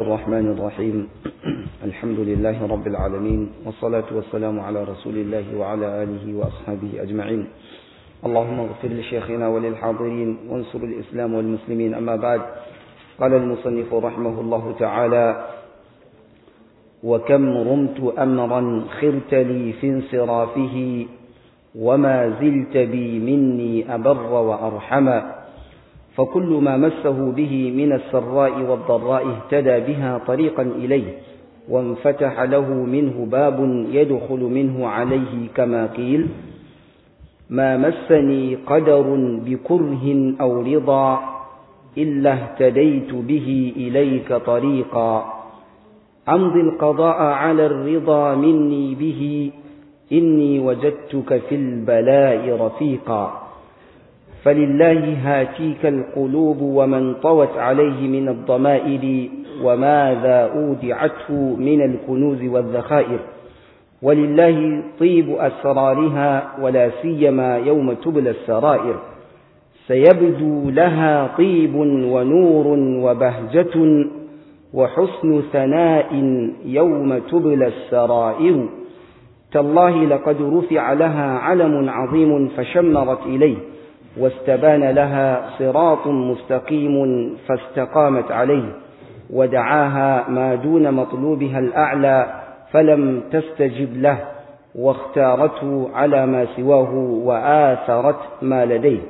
الرحمن الرحيم الحمد لله رب العالمين والصلاة والسلام على رسول الله وعلى آله وأصحابه أجمعين اللهم اغفر لشيخنا وللحاضرين وانصر الإسلام والمسلمين أما بعد قال المصنف رحمه الله تعالى وكم رمت أمرا خرت لي في انصرافه وما زلت بي مني أبر وأرحما فكل ما مسه به من السراء والضراء اهتدى بها طريقا إليه وانفتح له منه باب يدخل منه عليه كما قيل ما مسني قدر بكره أو رضا إلا اهتديت به إليك طريقا أمضي القضاء على الرضا مني به إني وجدتك في البلاء رفيقا فلله هاتيك القلوب ومن طوت عليه من الضمائر وماذا أودعته من الكنوز والذخائر ولله طيب أسرارها ولا سيما يوم تبلى السرائر سيبدو لها طيب ونور وبهجة وحسن ثناء يوم تبلى السرائر تالله لقد رفع لها علم عظيم فشمرت إليه واستبان لها صراط مستقيم فاستقامت عليه ودعاها ما دون مطلوبها الأعلى فلم تستجب له واختارته على ما سواه وآثرت ما لديه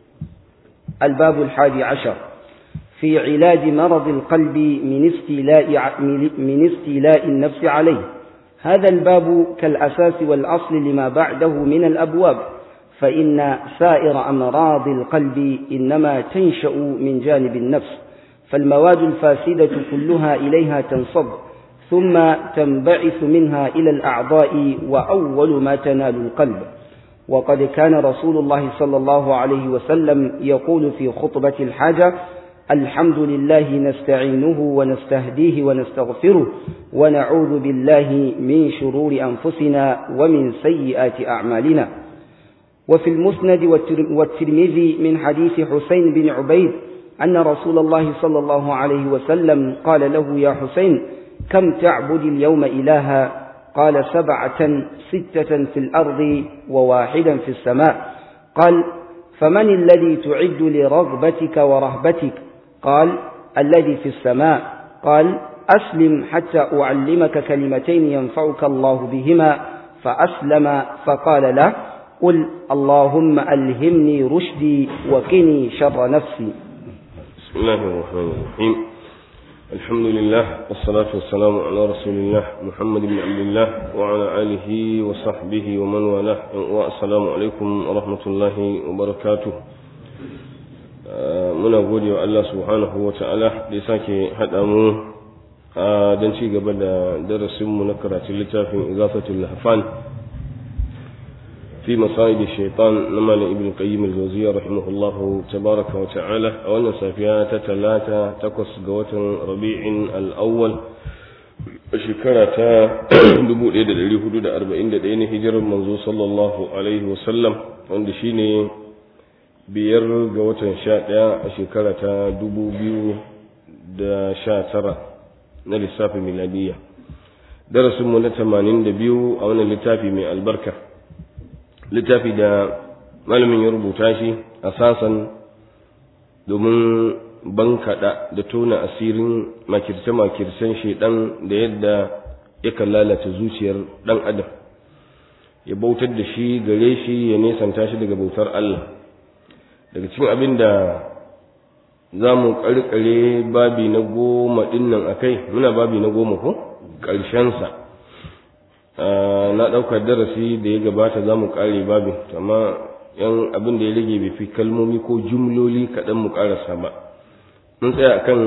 الباب الحادي عشر في علاج مرض القلب من استيلاء, من استيلاء النفس عليه هذا الباب كالأساس والأصل لما بعده من الأبواب فإن سائر أمراض القلب إنما تنشأ من جانب النفس فالمواد الفاسدة كلها إليها تنصب ثم تنبعث منها إلى الأعضاء وأول ما تنال القلب وقد كان رسول الله صلى الله عليه وسلم يقول في خطبة الحاجة الحمد لله نستعينه ونستهديه ونستغفره ونعوذ بالله من شرور أنفسنا ومن سيئات أعمالنا وفي المسند والترمذي من حديث حسين بن عبيد أن رسول الله صلى الله عليه وسلم قال له يا حسين كم تعبد اليوم إلها قال سبعة ستة في الأرض وواحدا في السماء قال فمن الذي تعد لرغبتك ورهبتك قال الذي في السماء قال أسلم حتى أعلمك كلمتين ينفعك الله بهما فأسلم فقال له قل اللهم ألهمني رشدي وقني شر نفسي بسم الله الرحمن الرحيم الحمد لله والصلاة والسلام على رسول الله محمد بن عبد الله وعلى آله وصحبه ومن والاه والسلام عليكم ورحمة الله وبركاته muna gode wa Allah subhanahu wa ta'ala da ya sake haɗa mu don ci gaba da darasinmu na karatun littafin igafatul lahfan في مصائد الشيطان نمال ابن قيم الجوزية رحمه الله تبارك وتعالى أولا سافيات ثلاثة تقص قوة ربيع الأول شكرة دبو ليدة اللي حدود أربعين دين هجر المنزو صلى الله عليه وسلم عند شيني biyar ga watan sha ɗaya a shekara ta dubu biyu da sha tara na lissafin miladiyya darasinmu na tamanin da biyu a wannan littafi mai albarka littafi da malamin ya rubuta shi a sasan domin bankaɗa da tona asirin makirce-makircen shaidan da yadda yakan lalata zuciyar ɗan adam ya bautar da shi gare shi ya nesanta shi daga bautar Allah daga cikin abin da za mu ƙarƙare babi na goma ɗinnan a kai muna babi na goma ko ƙarshensa na ɗaukar darasi da ya gabata za mu ƙare babin amma yan abin da ya rage bai fi kalmomi ko jumloli kaɗan mu ƙarasa ba mun tsaya akan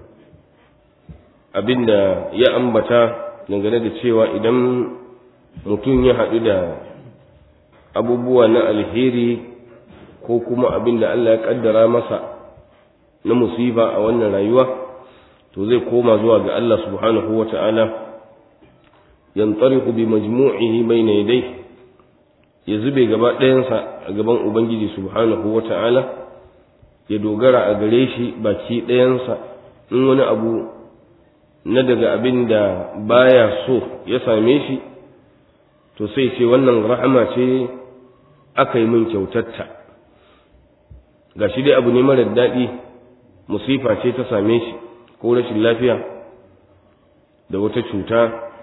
abin da ya ambata dangane da cewa idan mutum ya haɗu da abubuwa na alheri ko kuma abin da Allah ya ƙaddara masa na musiba a wannan rayuwa to zai koma zuwa ga Allah subhanahu wa ta'ala yantariqu bi majmu'ihi bayna yadayhi ya zube gaba ɗayansa a gaban ubangiji subhanahu wata'ala ya dogara a gare shi baki ɗayansa in wani abu na daga abin da baya so ya same shi to sai ce wannan rahama ce aka yi min kyautatta ga shi dai abu ne marar daɗi musifa ce ta same shi ko rashin lafiya da wata cuta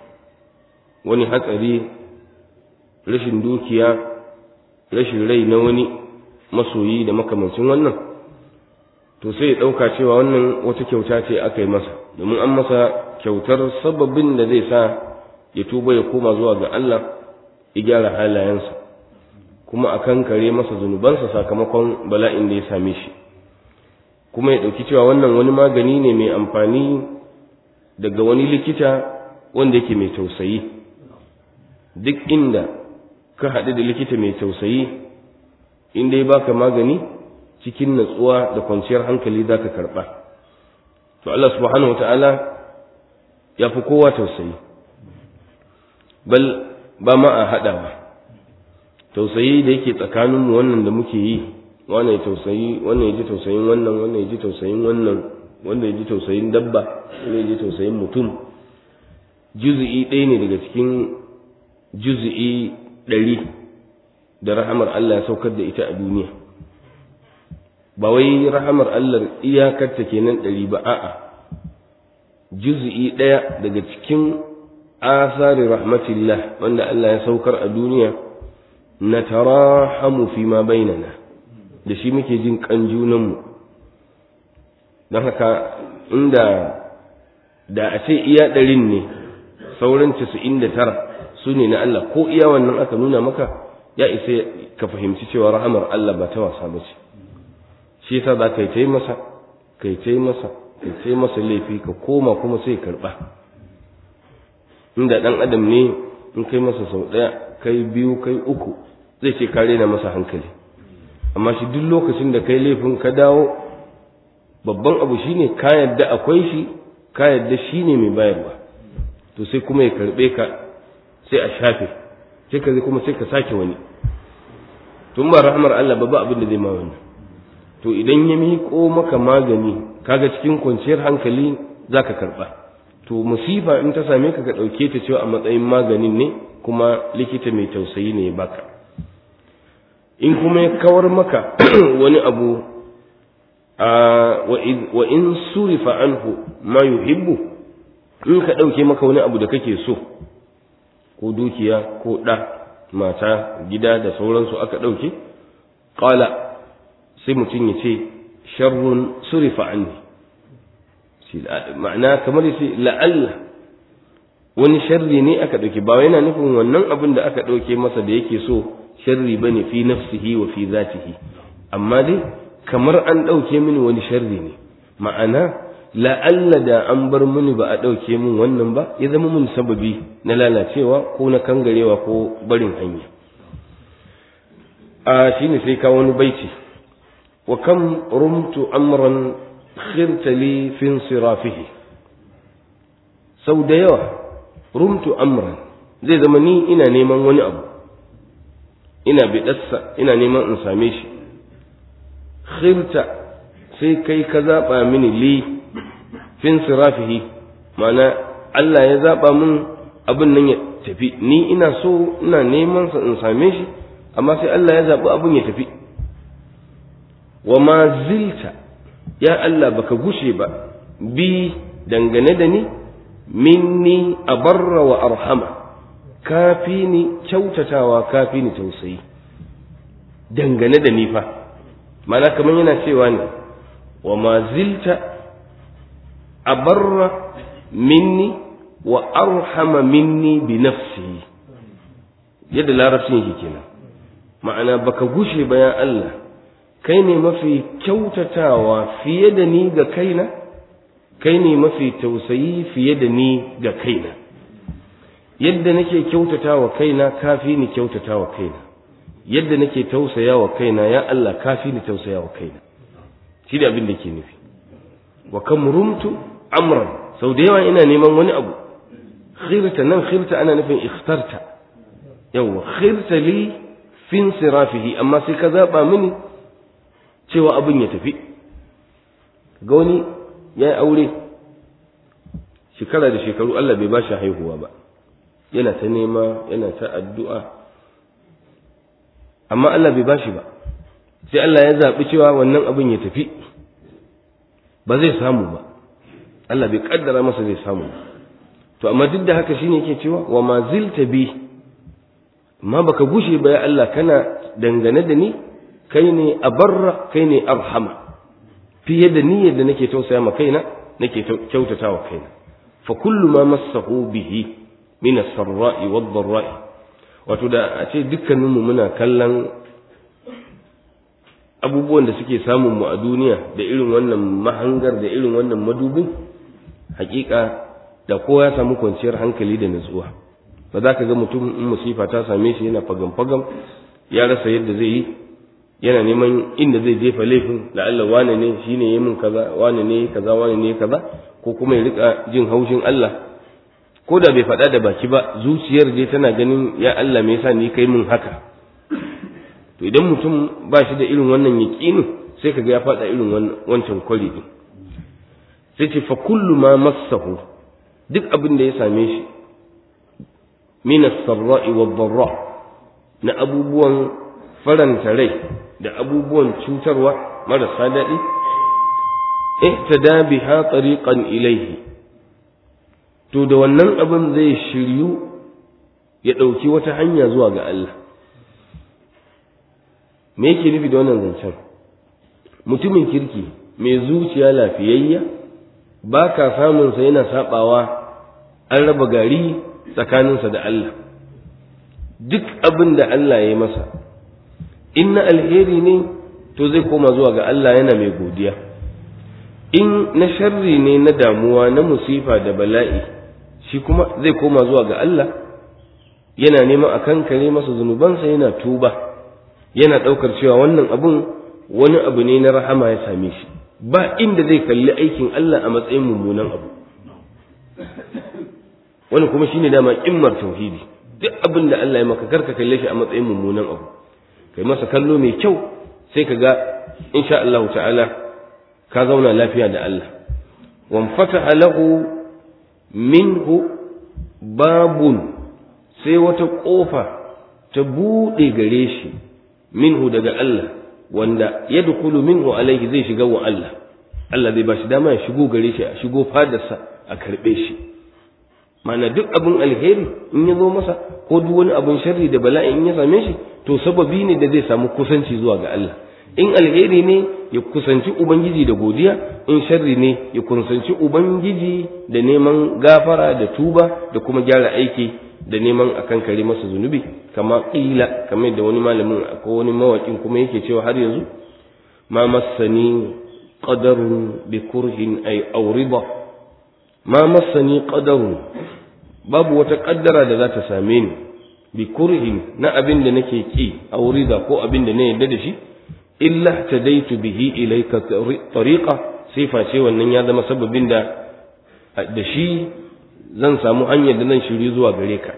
wani hatsari rashin dukiya rashin rai na wani masoyi da makamancin wannan to sai ya ɗauka cewa wannan wata kyauta ce aka yi masa domin an masa kyautar sababin da zai sa ya tuba ya koma zuwa ga Allah ya gyara halayensa kuma a kankare masa zunubansa sakamakon bala'in da ya same shi kuma ya ɗauki cewa wannan wani magani ne mai amfani daga wani likita wanda yake mai tausayi duk inda ka haɗu da likita mai tausayi inda ya baka magani cikin natsuwa da kwanciyar hankali za ka karɓa to Allah subhanahu wata'ala ya fi kowa tausayi bal ba ma a haɗawa tausayi da yake tsakaninmu wannan da muke yi wannan ya tausayi wannan ya ji tausayin wannan wannan ya ji tausayin wannan wanda ya ji tausayin dabba wanda ya ji tausayin mutum juzi'i ɗaya ne daga cikin juzi'i ɗari da rahamar Allah ya saukar da ita a duniya ba wai rahamar Allah iyakarta kenan ɗari ba a'a juzi'i ɗaya daga cikin asari rahmatillah wanda Allah ya saukar a duniya na tarahamu fi ma bainana da shi muke jin kan junanmu don haka inda da a ce iya ɗarin ne sauran casa'in da tara su ne na Allah ko iya wannan aka nuna maka ya isa ka fahimci cewa rahamar Allah ba ta wasa ba ce shi yasa za ka yi ta masa ka yi ta masa ka yi ta masa laifi ka koma kuma sai karɓa inda ɗan adam ne in kai masa sau ɗaya kai biyu kai uku zai ce ka rena masa hankali amma shi duk lokacin da kai laifin ka dawo babban abu shine ka yadda akwai shi ka yadda shine mai bayarwa to sai kuma ya karbe ka sai a shafe sai ka kuma sai ka sake wani tun ba rahmar Allah ba ba abin da zai ma wannan to idan ya miƙo maka magani kaga cikin kwanciyar hankali zaka karba to musifa in ta same ka ka ɗauke ta cewa a matsayin maganin ne kuma likita mai tausayi ne ya baka in kuma ya kawar maka wani abu wa in surifa anhu ma yuhibbu in ka ɗauke maka wani abu da kake so ko dukiya ko ɗa mata gida da sauransu aka ɗauke ƙala sai mutum ya ce sharrun surifa anni ma'ana kamar ya ce la'alla wani sharri ne aka ɗauke ba yana nufin wannan abin da aka ɗauke masa da yake so sharri bane fi nafsihi wa fi zatihi amma dai kamar an ɗauke mini wani sharri ne ma'ana la'alla da an bar mini ba a ɗauke min wannan ba ya zama min sababi na lalacewa ko na kangarewa ko barin hanya a shine sai ka wani baiti wa kam rumtu amran khirta li fi sirafihi sau da yawa rumtu amran zai zama ni ina neman wani abu ina biɗarsa ina neman in same shi khirta sai kai ka zaɓa mini li fin sirafihi ma'ana Allah ya zaɓa min abin nan ya tafi ni ina so ina neman sa in same shi amma sai Allah ya zaɓi abin ya tafi wa ma zilta ya Allah baka gushe ba bi dangane da ni minni abarra wa arhama kafi ni kyautatawa kafi ni tausayi dangane da ni fa mana kamar yana cewa ne wa ma zilta abarra minni wa arhama minni bi nafsi yadda larabcin yake kenan ma'ana baka gushe ba ya Allah kai ne mafi kyautatawa fiye da ni ga kaina kai ne mafi tausayi fiye da ni ga kaina yadda nake kyautata wa kaina kafi ni kyautata wa kaina yadda nake tausaya wa kaina ya Allah kafi ni tausaya wa kaina shi da abin da ke nufi wa kam rumtu amran sau da yawa ina neman wani abu khirta nan khirta ana nufin ikhtarta yawa khirta li fin sirafihi amma sai ka zaba mini cewa abin ya tafi ga wani ya yi aure shekara da shekaru Allah bai ba shi haihuwa ba yana ta nema yana ta addu'a amma Allah bai ba shi ba sai Allah ya zaɓi cewa wannan abin ya tafi ba zai samu ba Allah bai kaddara masa zai samu ba to amma duk da haka shine yake cewa wa ma zilta bi amma baka gushe ba ya Allah kana dangane da ni kai ne abarra kai ne arhama fiye da niyyar da nake tausaya ma kaina nake kyautata wa kaina fa kullu ma massahu bihi min as-sarra'i wad-dharra'i wato da a ce dukkanin mu muna kallon abubuwan da suke samun mu a duniya da irin wannan mahangar da irin wannan madubin hakika da kowa ya samu kwanciyar hankali da nutsuwa ba za ka ga mutum in musifa ta same shi yana fagam-fagam ya rasa yadda zai yi yana neman inda zai jefa laifin da Allah wane ne shi ne min kaza wane ne kaza wane ne kaza ko kuma ya rika jin haushin Allah ko da bai faɗa da baki ba zuciyar dai tana ganin ya Allah me yasa ni kai min haka to idan mutum ba shi da irin wannan yaqinin sai kaga ya faɗa irin wancan kwari din sai ce fa kullu ma massahu duk abin da ya same shi min as-sarra'i wad-dharra na abubuwan faranta rai da abubuwan cutarwa marasa daɗi ihtada biha tariqan ilayhi to da wannan abin zai shiryu ya ɗauki wata hanya zuwa ga Allah me yake nufi da wannan zancen mutumin kirki mai zuciya lafiyayya ba ka samunsa yana saɓawa an raba gari tsakaninsa da Allah duk abin da Allah ya yi masa in na alheri ne to zai koma zuwa ga Allah yana mai godiya in na sharri ne na damuwa na musifa da bala'i shi kuma zai koma zuwa ga Allah yana neman a kankare masa zunubansa yana tuba yana ɗaukar cewa wannan abun wani abu ne na rahama ya same shi ba inda zai kalli aikin Allah a matsayin mummunan abu wani kuma shine dama kimmar tauhidi duk abin da Allah ya maka karka kalle shi a matsayin mummunan abu kai masa kallo mai kyau sai ka ga insha Allah ta'ala ka zauna lafiya da Allah wan fataha lahu minhu babun sai wata kofa ta bude gare shi minhu daga Allah wanda yadkhulu minhu alaihi zai shiga wa Allah Allah zai bashi dama ya shigo gare shi a shigo fadarsa a karbe shi mana duk abin alheri in ya zo masa ko duk wani abin sharri da bala'i in ya same shi to sababi ne da zai samu kusanci zuwa ga Allah in alheri ne ya kusanci ubangiji da godiya in sharri ne ya kusanci ubangiji da neman gafara da tuba da kuma gyara aiki da neman a kankare masa zunubi kama ƙila kamar da wani malamin ko wani mawaƙin kuma yake cewa har yanzu ma masani qadarun bi kurhin ay auriba ma masani qadarun babu wata kaddara da za ta same ni bi kurhin na abin da nake ki aurida ko abin da na yarda da shi illa tadaitu bihi ilayka tariqa sai face wannan ya zama sababin da da shi zan samu hanyar da zan shiri zuwa gare ka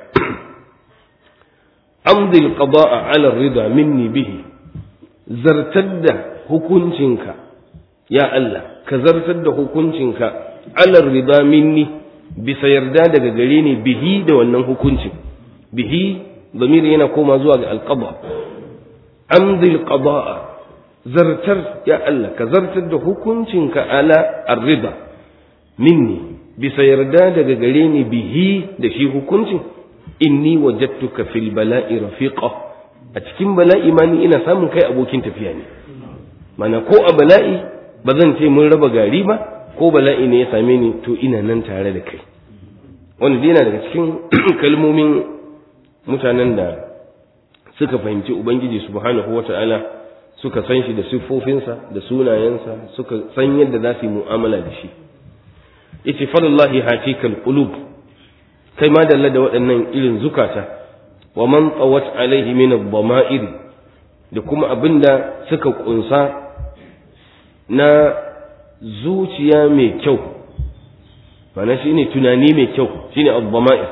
amdi alqada'a ala rida minni bihi zartar da hukuncinka ya Allah ka zartar da hukuncinka ala rida minni bisa yarda daga gare ni bihi da wannan hukuncin bihi zamiri yana koma zuwa ga alqada amdi alqada'a zartar ya Allah ka zartar da hukuncinka ala arrida minni bisa yarda daga gare ni bihi da shi hukuncin inni wajadtuka fil bala'i rafiqa a cikin bala'i ma ni ina samun kai abokin tafiya ne mana ko a bala'i ba zan ce mun raba gari ba ko bala'i ne ya same ni to ina nan tare da kai wanda yana daga cikin kalmomin mutanen da suka fahimci ubangiji subhanahu wata'ala suka san shi da siffofinsa da sunayensa suka san yadda za su yi mu'amala da shi yace falallahi hatikal qulub kai ma dalla da waɗannan irin zukata wa man tawat alaihi min ad-dama'ir da kuma abinda suka kunsa na zuciya mai kyau mana shine tunani mai kyau shine ad-dama'ir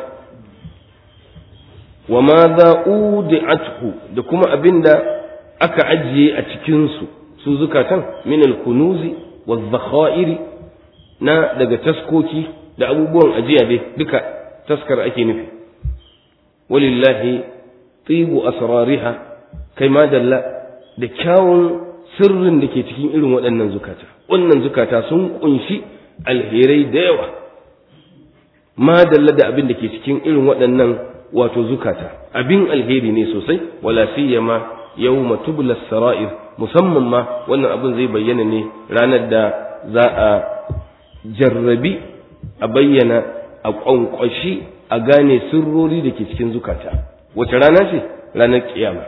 wa ma za udi'athu da kuma abinda aka ajiye a cikin su su zukatan min al-kunuzi wa na daga taskoki da abubuwan ajiya dai duka taskar ake nufi walillahi tibu asrariha kai ma dalla da kyawun sirrin da ke cikin irin waɗannan zukata wannan zukata sun kunshi alherai da yawa ma dalla da abin da ke cikin irin waɗannan wato zukata abin alheri ne sosai wala siyama yawma tubla sara'ir musamman ma wannan abin zai bayyana ne ranar da za a jarrabi a bayyana a kwankwashi a gane sirrori da ke cikin zukata wace rana ce ranar kiyama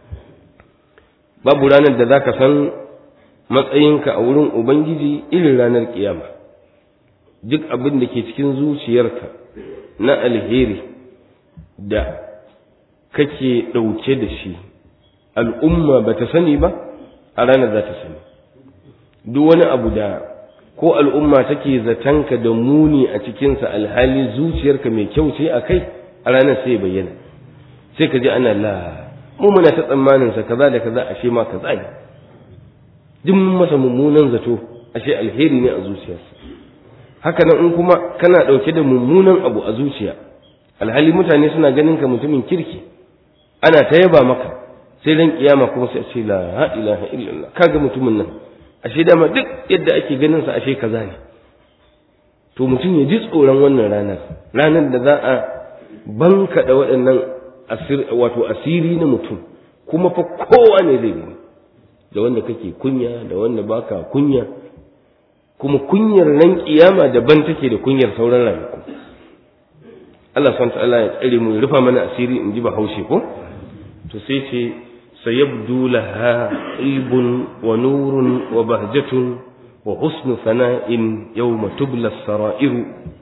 babu ranar da za ka san matsayinka a wurin ubangiji irin ranar kiyama duk abin da ke cikin zuciyarka na alheri da kake ɗauke da shi al'umma ba ta sani ba a ranar za ta sani duk wani abu da ko al'umma take zatanka da muni a cikinsa alhali zuciyarka mai kyau ce a kai a ranar sai bayyana sai ka ji ana la mu muna ta tsammaninsa kaza da kaza ashe ma kaza ne duk mun masa mummunan zato ashe alheri ne a zuciyarsa haka nan in kuma kana ɗauke da mummunan abu a zuciya alhali mutane suna ganin ka mutumin kirki ana ta yaba maka sai ran kiyama kuma sai ce la ilaha illallah kaga mutumin nan ashe dama duk yadda ake ganin sa ashe kaza ne to mutum ya ji tsoron wannan ranar ranar da za a banka da waɗannan asir wato asiri na mutum kuma fa kowa ne zai gani da wanda kake kunya da wanda baka kunya kuma kunyar ran kiyama daban take da kunyar sauran ranaku Allah subhanahu ta'ala ya tsare mu ya rufa mana asiri in ji bahaushe ko to sai ce sayabdu laha ibun wa nurun wa bahjatun wa husnu sana'in yawma tubla sara'iru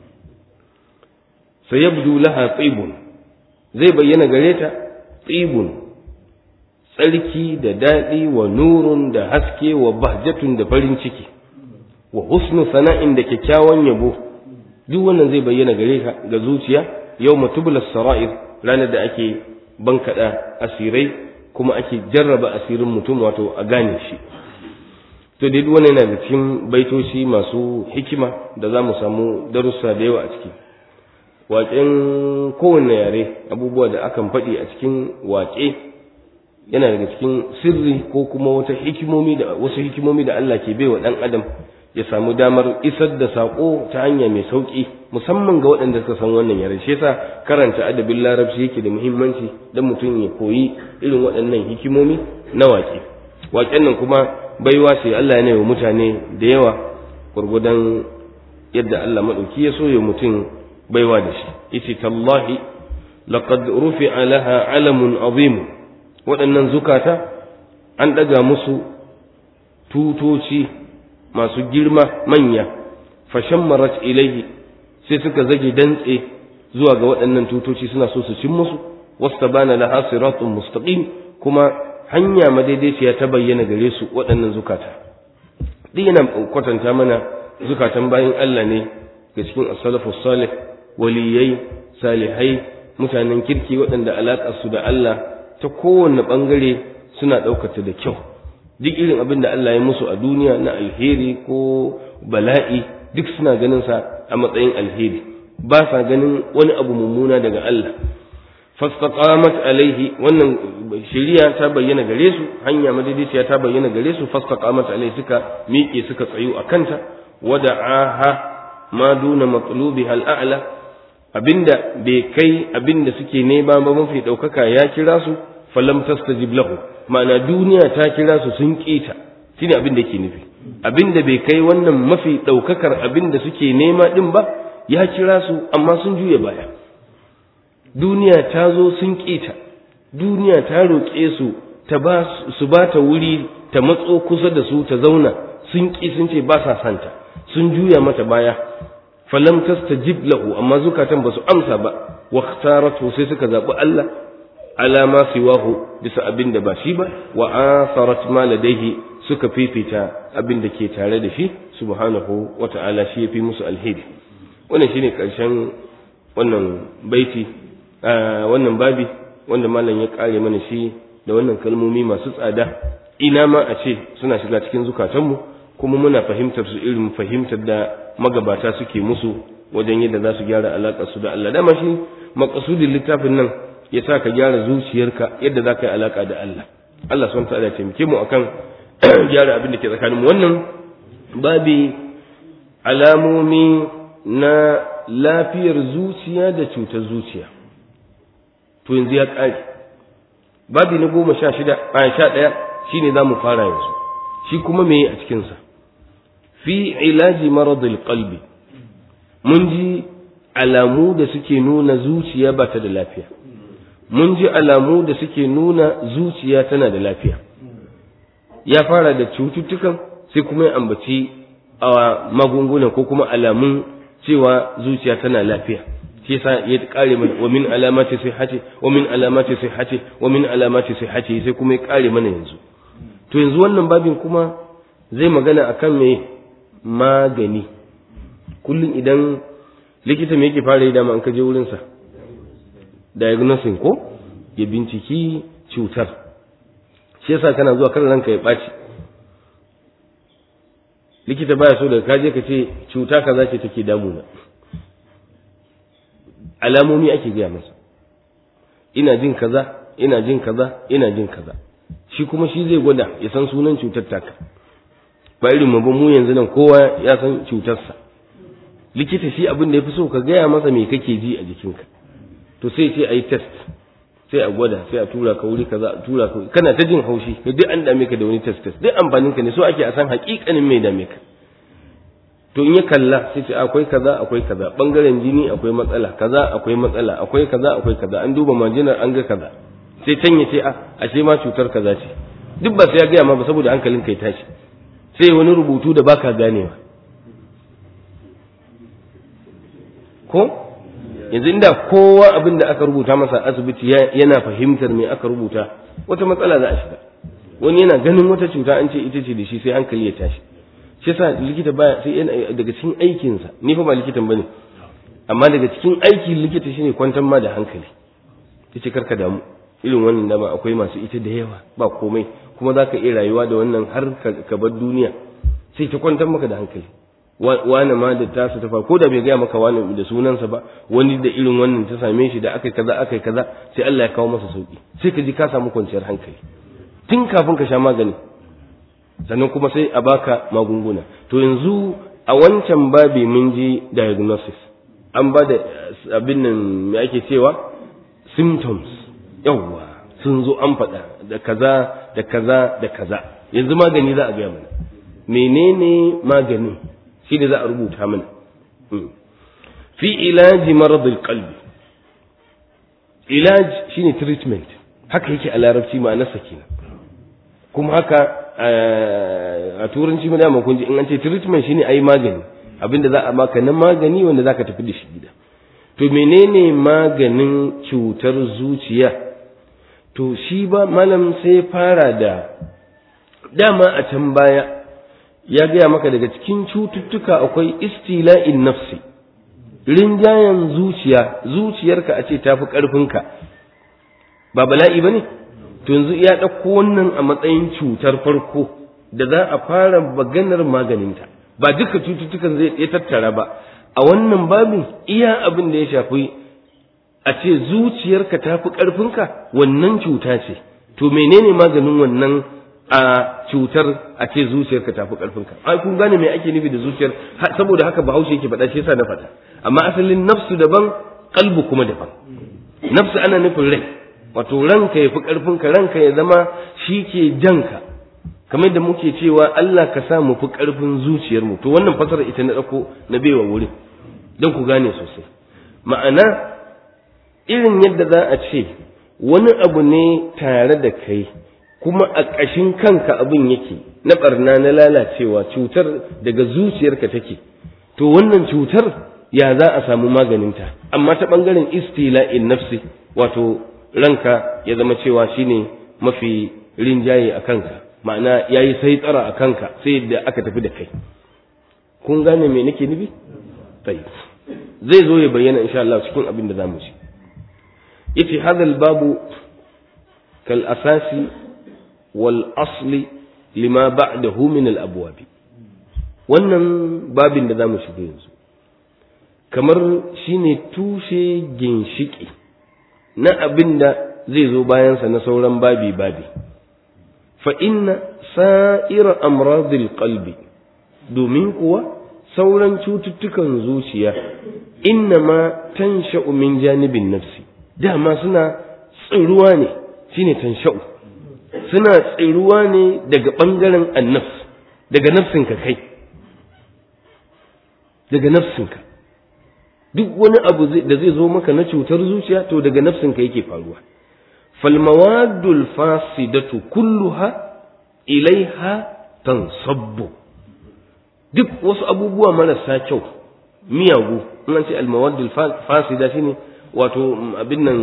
sayabdu laha tsibun zai bayyana gare ta tsibun tsarki da daɗi wa nurun da haske wa bahjatun da farin ciki wa husnu sana'in da kyakkyawan yabo duk wannan zai bayyana gare ka ga zuciya yau matubula sara'ir ranar da ake bankaɗa asirai kuma ake jarraba asirin mutum wato a gane shi to dai wannan yana da cikin baitoci masu hikima da za mu samu darussa da yawa a ciki waƙen kowanne yare abubuwa da akan faɗi a cikin waƙe yana daga cikin sirri ko kuma wata hikimomi da wasu hikimomi da Allah ke baiwa ɗan adam ya samu damar isar da saƙo ta hanya mai sauƙi musamman ga waɗanda suka san wannan yare shi yasa karanta adabin larabci yake da muhimmanci don mutum ya koyi irin waɗannan hikimomi na waƙe waƙen nan kuma baiwa ce Allah ya wa mutane da yawa gwargwadon yadda Allah maɗauki ya so ya mutum baiwa da shi yace tallahi laqad rufi'a laha alamun azim waɗannan zukata an ɗaga musu tutoci masu girma manya fashammarat ilaihi sai suka zage dantse zuwa ga waɗannan tutoci suna so su cin musu wastabana laha siratun mustaqim kuma hanya madaidaiciya ta bayyana gare su waɗannan zukata duk yana kwatanta mana zukatan bayan Allah ne ga cikin as-salafu salih waliyai salihai mutanen kirki waɗanda alaƙar su da Allah ta kowanne ɓangare suna ɗaukata da kyau duk irin abin da Allah ya musu a duniya na alheri ko bala'i duk suna ganin sa a matsayin alheri ba sa ganin wani abu mummuna daga Allah fastaqamat alaihi wannan shari'a ta bayyana gare su hanya madaidaiciya ta bayyana gare su fastaqamat alaihi suka miƙe suka tsayu a kanta wada'aha ma duna matlubiha al'a'la abinda bai kai abinda suke nema ba mafi ɗaukaka ya kira su falam tastajib lahu ma'ana duniya ta kira su sun kita shine abin da yake nufi abin da bai kai wannan mafi ɗaukakar abin da suke nema ɗin ba ya kira su amma sun juya baya duniya ta zo sun kita duniya ta roƙe su ta ba su ba ta wuri ta matso kusa da su ta zauna sun ƙi sun ce ba sa santa sun juya mata baya falam tastajib lahu amma zukatan ba su amsa ba wa sai suka zaɓi Allah ala ma siwahu bisa abin da ba shi ba wa asarat ma ladaihi suka fifita abin da ke tare da shi subhanahu wa ta'ala shi yafi musu alheri wannan shine karshen wannan baiti wannan babi wanda malam ya kare mana shi da wannan kalmomi masu tsada ina ma a ce suna shiga cikin zukatanmu kuma muna fahimtar su irin fahimtar da magabata suke musu wajen yadda za su gyara alaƙar su da Allah dama shi maqasudin littafin nan ya sa ka gyara zuciyarka yadda za ka yi alaƙa da Allah Allah subhanahu ta'ala ya taimake mu akan gyara abin da ke tsakanin mu wannan babi alamomi na lafiyar zuciya da cutar zuciya to yanzu ya ƙare babi na goma sha shida a sha ɗaya shine za mu fara yanzu shi kuma me a cikinsa fi ilaji maradul qalbi mun ji alamu da suke nuna zuciya ba ta da lafiya mun ji alamu da suke nuna zuciya tana da lafiya ya fara da cututtukan sai kuma ya ambaci a magungunan ko kuma alamun cewa zuciya tana lafiya shi yasa ya kare mana wa min alamati sihhati wa min alamati sihhati wa min alamati sihhati sai kuma ya kare mana yanzu to yanzu wannan babin kuma zai magana akan me magani kullum idan likita me yake fara yi dama an kaje wurin sa diagnosing ko ya binciki cutar shi yasa kana zuwa kan ranka ya ɓaci likita baya so daga kaje ka ce cuta kaza ce take damuna alamomi ake gaya masa ina jin kaza ina jin kaza ina jin kaza shi kuma shi zai gwada ya san sunan cutar taka ba irin mu ba mu yanzu nan kowa ya san cutarsa likita shi abin da ya fi so ka gaya masa me kake ji a jikinka to sai ce ayi test sai a gwada sai a tura ka wuri kaza a tura ka kana ta jin haushi duk an dame ka da wani test test duk amfanin ka ne so ake a san hakikanin mai dame ka to in ya kalla sai ce akwai kaza akwai kaza bangaren jini akwai matsala kaza akwai matsala akwai kaza akwai kaza an duba majinar an ga kaza sai can ya ce a ashe ma cutar kaza ce duk ba sai ya gaya ma ba saboda hankalin kai tashi sai wani rubutu da baka ganewa ko yanzu inda kowa abin da aka rubuta masa asibiti yana fahimtar me aka rubuta wata matsala za a shiga wani yana ganin wata cuta an ce ita ce da shi sai hankali ya tashi shi yasa likita baya sai yana daga cikin aikinsa ni fa ba likitan bane amma daga cikin aikin likita shine kwantar ma da hankali yace karka damu irin wannan dama akwai masu ita da yawa ba komai kuma za ka iya rayuwa da wannan har ka bar duniya sai ta kwantar maka da hankali wani ma da tasu ta ko da bai gaya maka wani da sunansa ba wani da irin wannan ta same shi da aka kaza aka kaza sai Allah ya kawo masa sauki sai ka ji ka samu kwanciyar hankali tun kafin ka sha magani sannan kuma sai a baka magunguna to yanzu a wancan babi mun ji diagnosis an ba da abin nan me ake cewa symptoms yawwa sun zo an faɗa da kaza da kaza da kaza yanzu magani za a gaya mana menene magani shi ne za a rubuta mana fi ilaji maradul qalbi ilaj shine treatment haka yake a larabci ma'anarsa kenan kuma haka a turanci mu dama kun ji in an ce treatment shine ayi magani abinda za a maka na magani wanda zaka tafi da shi gida to menene maganin cutar zuciya to shi ba malam sai fara da dama a can baya ya gaya maka daga cikin cututtuka akwai istila'in nafsi rinjayen zuciya zuciyarka a ce tafi ƙarfinka ba bala'i ba ne to yanzu ya ɗauko wannan a matsayin cutar farko da za a fara maganar maganinta ba duka cututtukan zai ya tattara ba a wannan babin iya abin da ya shafi a ce zuciyarka tafi ƙarfinka wannan cuta ce to menene maganin wannan a cutar a ce zuciyarka ta fi ƙarfinka ai kun gane me ake nufi da zuciyar saboda haka bahaushe yake faɗa shi yasa na faɗa amma asalin nafsu daban kalbu kuma daban nafsu ana nufin rai wato ranka ya fi ƙarfinka ranka ya zama shi ke janka kamar da muke cewa Allah ka sa mu fi ƙarfin zuciyarmu to wannan fasara ita na ɗauko na baiwa wurin don ku gane sosai ma'ana irin yadda za a ce wani abu ne tare da kai kuma a ƙashin kanka abin yake na ɓarna na lalacewa cutar daga zuciyarka take to wannan cutar ya za a samu maganinta amma ta ɓangaren istila'in nafsi wato ranka ya zama cewa shine mafi rinjaye a kanka ma'ana ya yi sai tsara a kanka sai da aka tafi da kai kun gane me nake nufi zai zo ya bayyana insha Allah cikin abin da zamu ci yace hadal babu kal asasi wal asli lima ba'dahu min al abwab wannan babin da zamu shiga yanzu kamar shine tushe ginshiki na abin da zai zo bayansa na sauran babi babi fa inna sa'ira amradil qalbi domin kuwa sauran cututtukan zuciya inna ma tansha'u min janibin nafsi dama suna tsiruwa ne shine tansha'u suna tsiruwa ne daga ɓangaren annafs daga nafsinka kai daga nafsinka duk wani abu da zai zo maka na cutar zuciya to daga nafsinka yake faruwa falmawadul fasidatu kulluha ilaiha tansabbu duk wasu abubuwa marasa kyau miyagu in an ce almawaddul fasida shine wato abin nan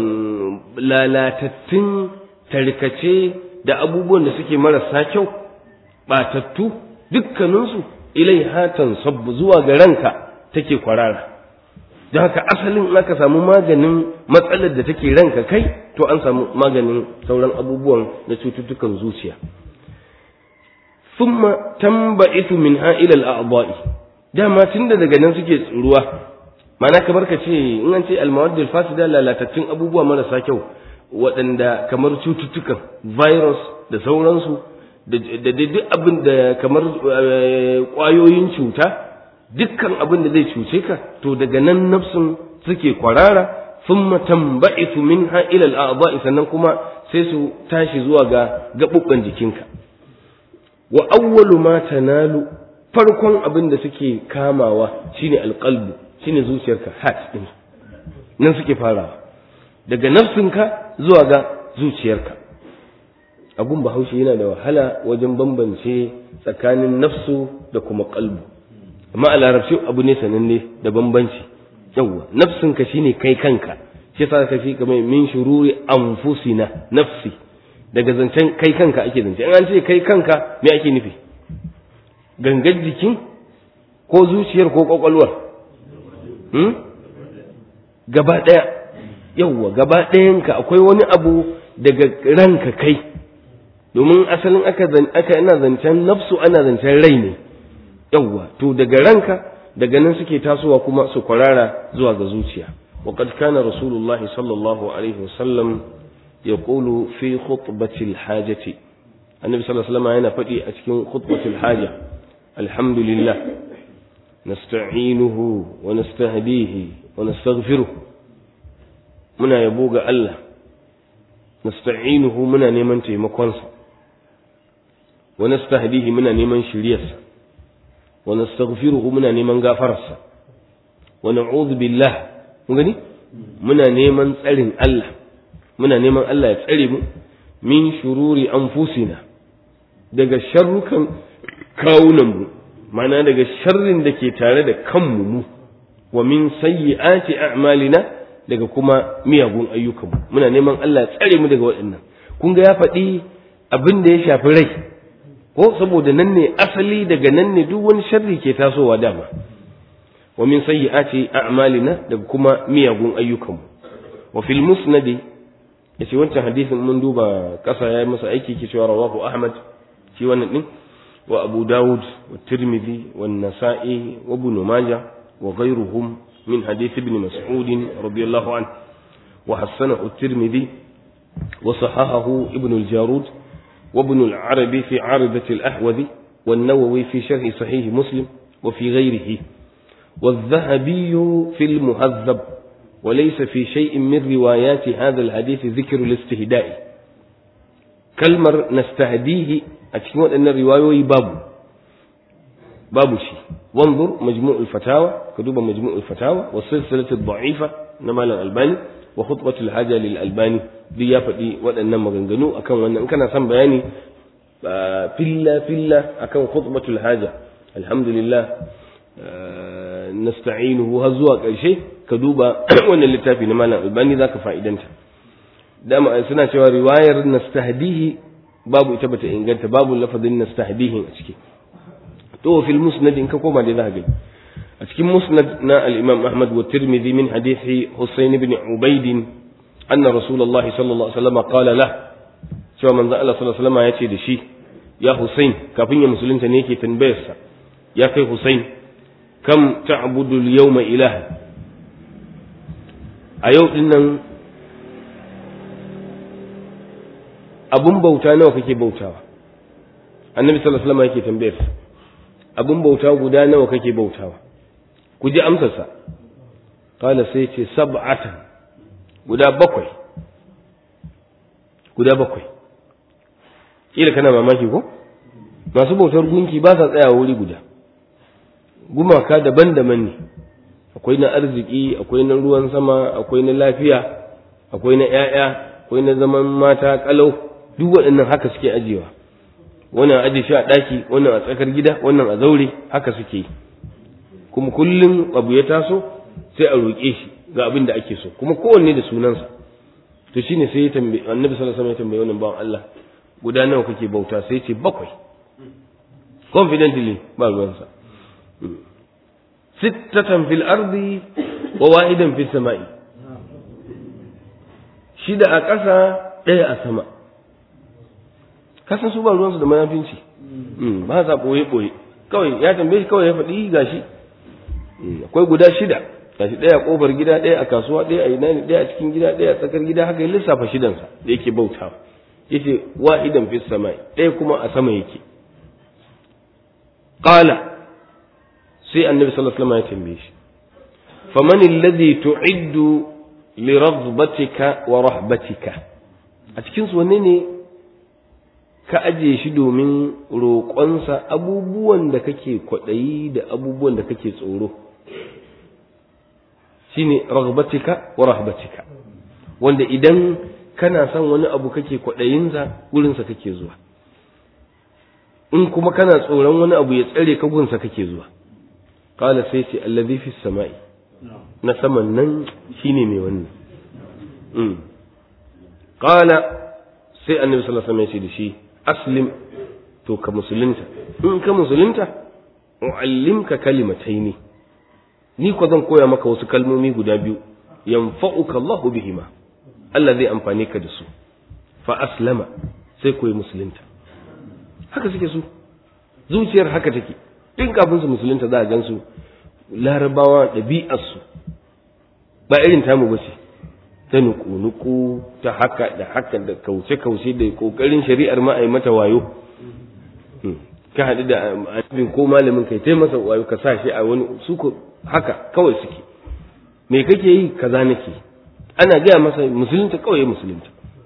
lalatattun tarkace da abubuwan da suke marasa kyau batattu dukkaninsu ilai hatan sabbu zuwa ga ranka take kwarara don haka asalin in aka samu maganin matsalar da take ranka kai to an samu maganin sauran abubuwan na cututtukan zuciya thumma tanba'itu min ila al-a'dha'i dama tunda daga nan suke tsuruwa ma'ana kamar ka ce in an ce al-mawaddul fasida lalatattun abubuwa marasa kyau waɗanda kamar cututtukan virus da sauransu da duk abin da kamar ƙwayoyin cuta dukkan abin da zai cuce ka to daga nan nafsun suke kwarara thumma tanba'itu minha ila al-a'dha'i sannan kuma sai su tashi zuwa ga gabubban jikinka wa awwalu ma tanalu farkon abin da suke kamawa shine alqalbu shine zuciyarka heart din nan suke farawa daga nafsinka zuwa ga zuciyarka abun bahaushe yana da wahala wajen bambance tsakanin nafsu da kuma qalbu amma a larabci abu ne sananne da bambanci yawwa nafsinka shine kai kanka shi yasa ka fi kamar min shururi anfusina nafsi daga zancen kai kanka ake zance in an ce kai kanka me ake nufi gangar jikin ko zuciyar ko kwakwalwar hmm? gaba ɗaya yawwa gaba ɗayanka akwai wani abu daga ranka kai domin asalin aka aka ina zancen nafsu ana zancen rai ne yawwa to daga ranka daga nan suke tasowa kuma su kwarara zuwa ga zuciya وقد كان رسول الله صلى الله عليه وسلم يقول في خطبة الحاجة النبي صلى الله عليه وسلم هنا فتي أتكين خطبة الحاجة الحمد لله نستعينه ونستهديه ونستغفره منا يبوغ الله نستعينه منا نيمان تيمكونسا ونستهديه منا نيمان شريسا ونستغفره منا نيمان غافرسا ونعوذ بالله mun gani muna neman tsarin Allah muna neman Allah ya tsare mu min shururi anfusina daga sharrukan kawunanmu mana daga sharrin da ke tare da kanmu mu wa min sayyi'ati a'malina daga kuma miyagun ayyukanmu muna neman Allah ya tsare mu daga waɗannan kun ga ya faɗi abin da ya shafi rai ko saboda nan ne asali daga nan ne duk wani sharri ke tasowa dama wa min sayyi'ati a'malina daga kuma miyagun ayyukanmu wa fil musnad yace wancan hadisin mun duba kasa yayi masa aiki ke cewa rawahu ahmad shi wannan din wa abu daud wa tirmidhi wa nasa'i wa ibn majah wa ghayruhum min hadith ibn mas'ud radiyallahu anhu wa hasanahu at-tirmidhi wa sahahahu ibn al-jarud wa ibn al-arabi fi 'aridat al-ahwazi والنووي في شرح صحيح مسلم وفي غيره والذهبي في المهذب وليس في شيء من روايات هذا الحديث ذكر الاستهداء كلمر نستهديه أتكلم أن الرواية باب باب شيء وانظر مجموع الفتاوى كتب مجموع الفتاوى والسلسلة الضعيفة نمال الألباني وخطبة الحاجة للألباني دي يافدي وأن مغنغنو أكن وأن إن كان سام بياني فيلا فيلا أكن خطبة الحاجة الحمد لله nasta'inuhu har zuwa ƙarshe ka duba wannan littafi na malam albani zaka fa'idanta dama suna cewa riwayar nastahdihi babu ita bata inganta babu lafazin nastahdihi a ciki to fil musnad in ka koma da zaka gani a cikin musnad na al-imam ahmad wa tirmidhi min hadithi husayn ibn ubayd anna rasulullah sallallahu alaihi wasallam qala la cewa manzo Allah sallallahu alaihi wasallam ya ce da shi ya husayn kafin ya musulunta ne yake tambayarsa ya kai husayn kam ta'budu al-yawma ilaha a yau din nan abun bauta nawa kake bautawa annabi sallallahu alaihi wasallam yake tambayar abun bauta guda nawa kake bautawa ku ji amsarsa qala sai ce sab'atan guda bakwai guda bakwai kila kana mamaki ko masu bautar gunki ba sa tsayawa wuri guda gumaka daban-daban ne akwai na arziki akwai na ruwan sama akwai na lafiya akwai na 'ya'ya akwai na zaman mata kalau duk waɗannan haka suke ajiyewa wannan aje shi a ɗaki wannan a tsakar gida wannan a zaure haka suke yi kuma kullum abu ya taso sai a roƙe shi ga abin da ake so kuma kowanne da sunansa to shine sai ya tambaye annabi sallallahu alaihi wasallam ya tambaye wannan bawan Allah guda nawa kake bauta sai ya ce bakwai confidently ba ruwansa sittatan fil ardi wa wahidan fis sama'i shida a ƙasa ɗaya a sama kasan su ba ruwansu da manafinci ba sa ɓoye ɓoye kawai ya tambaye shi kawai ya faɗi gashi akwai guda shida gashi ɗaya a ƙofar gida ɗaya a kasuwa ɗaya a ina ne ɗaya a cikin gida ɗaya a tsakar gida haka ya lissafa shidansa da yake bauta yace wahidan fis sama'i ɗaya kuma a sama yake qala sai annabi sallallahu alaihi wasallam ya tambaye shi faman alladhi tu'iddu li raghbatika wa rahbatika a cikin su wanne ne ka ajiye shi domin roƙonsa abubuwan da kake kwaɗayi da abubuwan da kake tsoro shine raghbatika wa rahbatika wanda idan kana son wani abu kake kwaɗayinsa gurinsa kake zuwa in kuma kana tsoron wani abu ya tsare ka gunsa kake zuwa qala sai ce allazi fi samai na saman nan shine mai wannan mm qala sai annabi sallallahu alaihi wasallam ya ce da shi aslim to ka musulunta in ka musulunta uallimka kalimataini ni ko zan koya maka wasu kalmomi guda biyu yanfa'uka Allahu bihima Allah zai amfane ka da su fa aslama sai koyi musulunta haka suke su zuciyar haka take tun kafin su musulunta za a gan su larabawa ɗabi'arsu ba irin tamu ba ce ta nuku-nuku ta haka da haka da kauce-kauce da ƙoƙarin shari'ar ma a yi mata wayo ka haɗu da abin ko malamin kai tai masa wayo ka sa shi a wani su haka kawai suke me kake yi kaza nake ana gaya masa musulunta kawai musulunta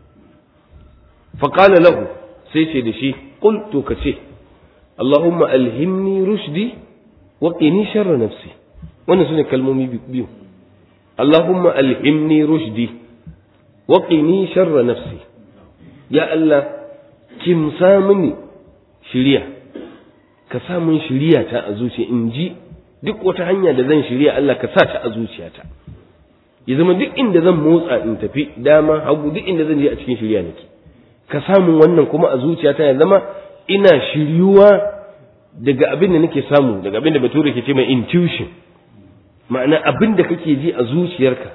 faƙala lahu sai ce da shi qul to ka ce Allahumma alhimni rushdi wa qini sharra nafsi wannan sune kalmomi biyu Allahumma alhimni rushdi wa qini sharra nafsi ya Allah kimsa mini shiriya ka sa min shiriya ta a zuciya in ji duk wata hanya da zan shirya Allah ka sa ta a zuciyata ya zama duk inda zan motsa in tafi dama hagu duk inda zan je a cikin shirya nake ka samu wannan kuma a zuciyata ya zama ina shiryuwa daga abin da nake samu daga abin da bature ke ce mai intuition ma'ana abin da kake ji a zuciyarka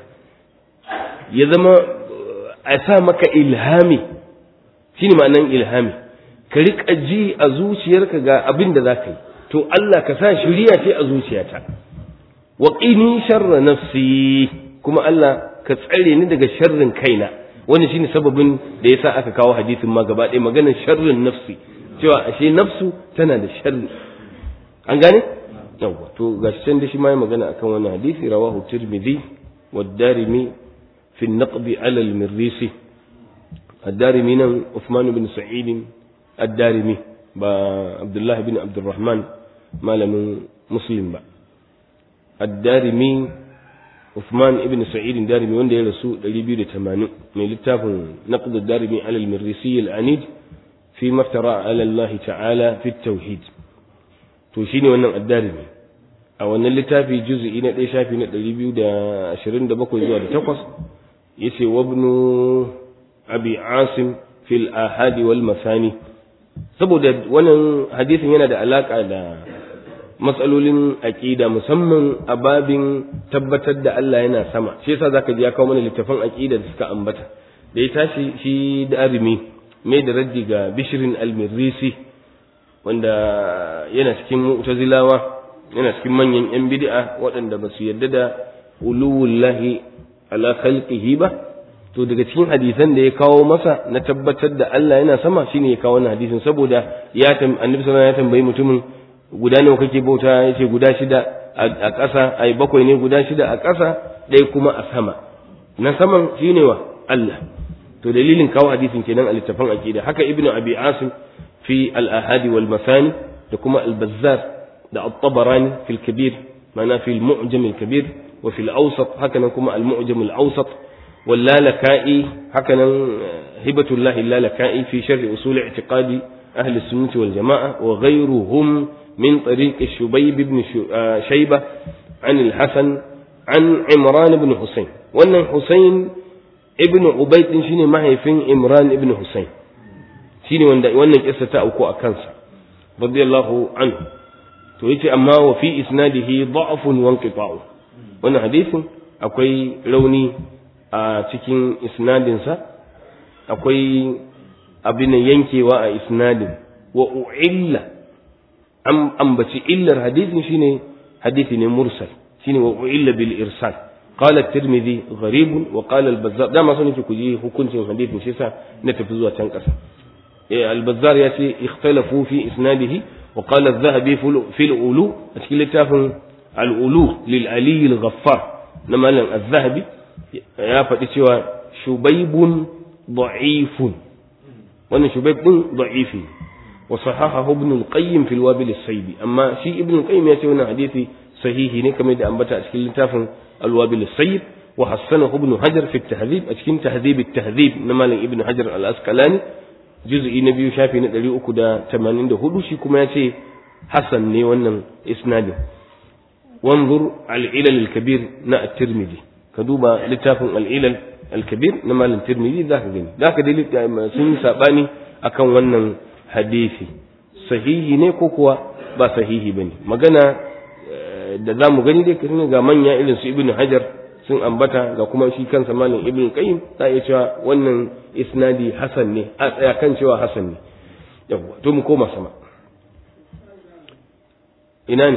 ya zama a sa maka ilhami shine ma'anan ilhami ka riƙa ji a zuciyarka ga abin da za ka yi to Allah ka sa shiriya ce a zuciyata wa qini sharra nafsi kuma Allah ka tsare ni daga sharrin kaina wannan shine sababin da yasa aka kawo hadisin ma gaba ɗaya maganar sharrin nafsi cewa ashe nafsu tana da sharri an gane yawa to gashi can da shi ma ya magana akan wannan hadisi rawahu tirmidhi wa darimi fi an-naqb ala al-mirrisi ad-darimi nan Uthman bin Sa'id ad-darimi ba Abdullah bin Abdurrahman malamin Muslim ba ad-darimi Uthman ibn Sa'id darimi wanda ya rasu 280 mai littafin naqd ad-darimi ala al-mirrisi al-anid fi maftara ala Allah ta'ala fi tauhid to shine wannan ad-darimi a wannan littafi juz'i na 1 shafi na 227 zuwa da 8 yace wabnu abi asim fil ahadi wal masani saboda wannan hadisin yana da alaka da matsalolin aqida musamman a babin tabbatar da Allah yana sama shi yasa zaka ji ya kawo mana littafin aqida da suka ambata da ya tashi shi da arimi mai da raddi ga bishirin al-mirrisi wanda yana cikin mu'tazilawa yana cikin manyan yan bid'a waɗanda ba su yarda da uluwullahi ala khalqihi ba to daga cikin hadisan da ya kawo masa na tabbatar da Allah yana sama shine ya kawo wannan hadisin saboda ya annabi sallallahu ya tambayi mutumin guda nawa kake bauta yace guda shida a ƙasa ai bakwai ne guda shida a ƙasa ɗaya kuma a sama na saman shine wa Allah to dalilin kawo hadisin kenan a littafin aqida haka ibnu abi asim fi al-ahadi wal masani da kuma al-bazzar da at-tabarani fi al-kabir ma'ana fi al-mu'jam al-kabir wa fi al-awsat haka nan kuma al-mu'jam al-awsat واللالكائي هكذا هبة الله اللالكائي في شرح أصول اعتقاد أهل السنة والجماعة وغيرهم من طريق الشبيب بن شيبة عن الحسن عن عمران بن حسين وأن حسين ابن عبيد شيني ما هي فين عمران ابن حسين شيني وأن قصة أوكو أكنسا رضي الله عنه تويتي أما وفي إسناده ضعف وانقطاع وأن حديث أكوي لوني a cikin isnadinsa akwai abin yankewa a isnadin wa u'illa an ambaci illar hadisin shine hadisi ne mursal shine wa u'illa bil irsal qala at-tirmidhi gharib wa qala al-bazzar da ma sunan ku ji hukuncin hadisin shi sa na tafi zuwa can kasa eh al-bazzar ya ce ikhtalafu fi isnadihi wa qala adh-dhahabi fi al-ulu a cikin littafin al-ulu lil ali al-ghaffar na malam adh-dhahabi ya faɗi cewa shubaibun da'ifun wannan shubaib din da'ifi wa sahahahu ibn al-qayyim fi al-wabil as-sayyib amma shi ibn al-qayyim ya ce wannan hadisi sahihi ne kamar da ambata a cikin littafin al-wabil as-sayyib wa hassanahu ibn hajar fi at-tahdhib a cikin tahdhib at-tahdhib na malam ibn hajar al-asqalani juz'i na biyu shafi na 384 shi kuma ya ce hasan ne wannan isnadin wanzur al-ilal al-kabir na at-tirmidhi ka duba littafin al'ilal al-kabir na malam tirmidhi za ka gani za ka dai sun yi saɓani akan wannan hadisi sahihi ne ko kuwa ba sahihi ba ne magana da za mu gani dai ga manya irin su ibn hajar sun ambata ga kuma shi kansa malam ibn qayyim za iya cewa wannan isnadi hasan ne a tsaya kan cewa hasan ne yawwa to mu koma sama ina ne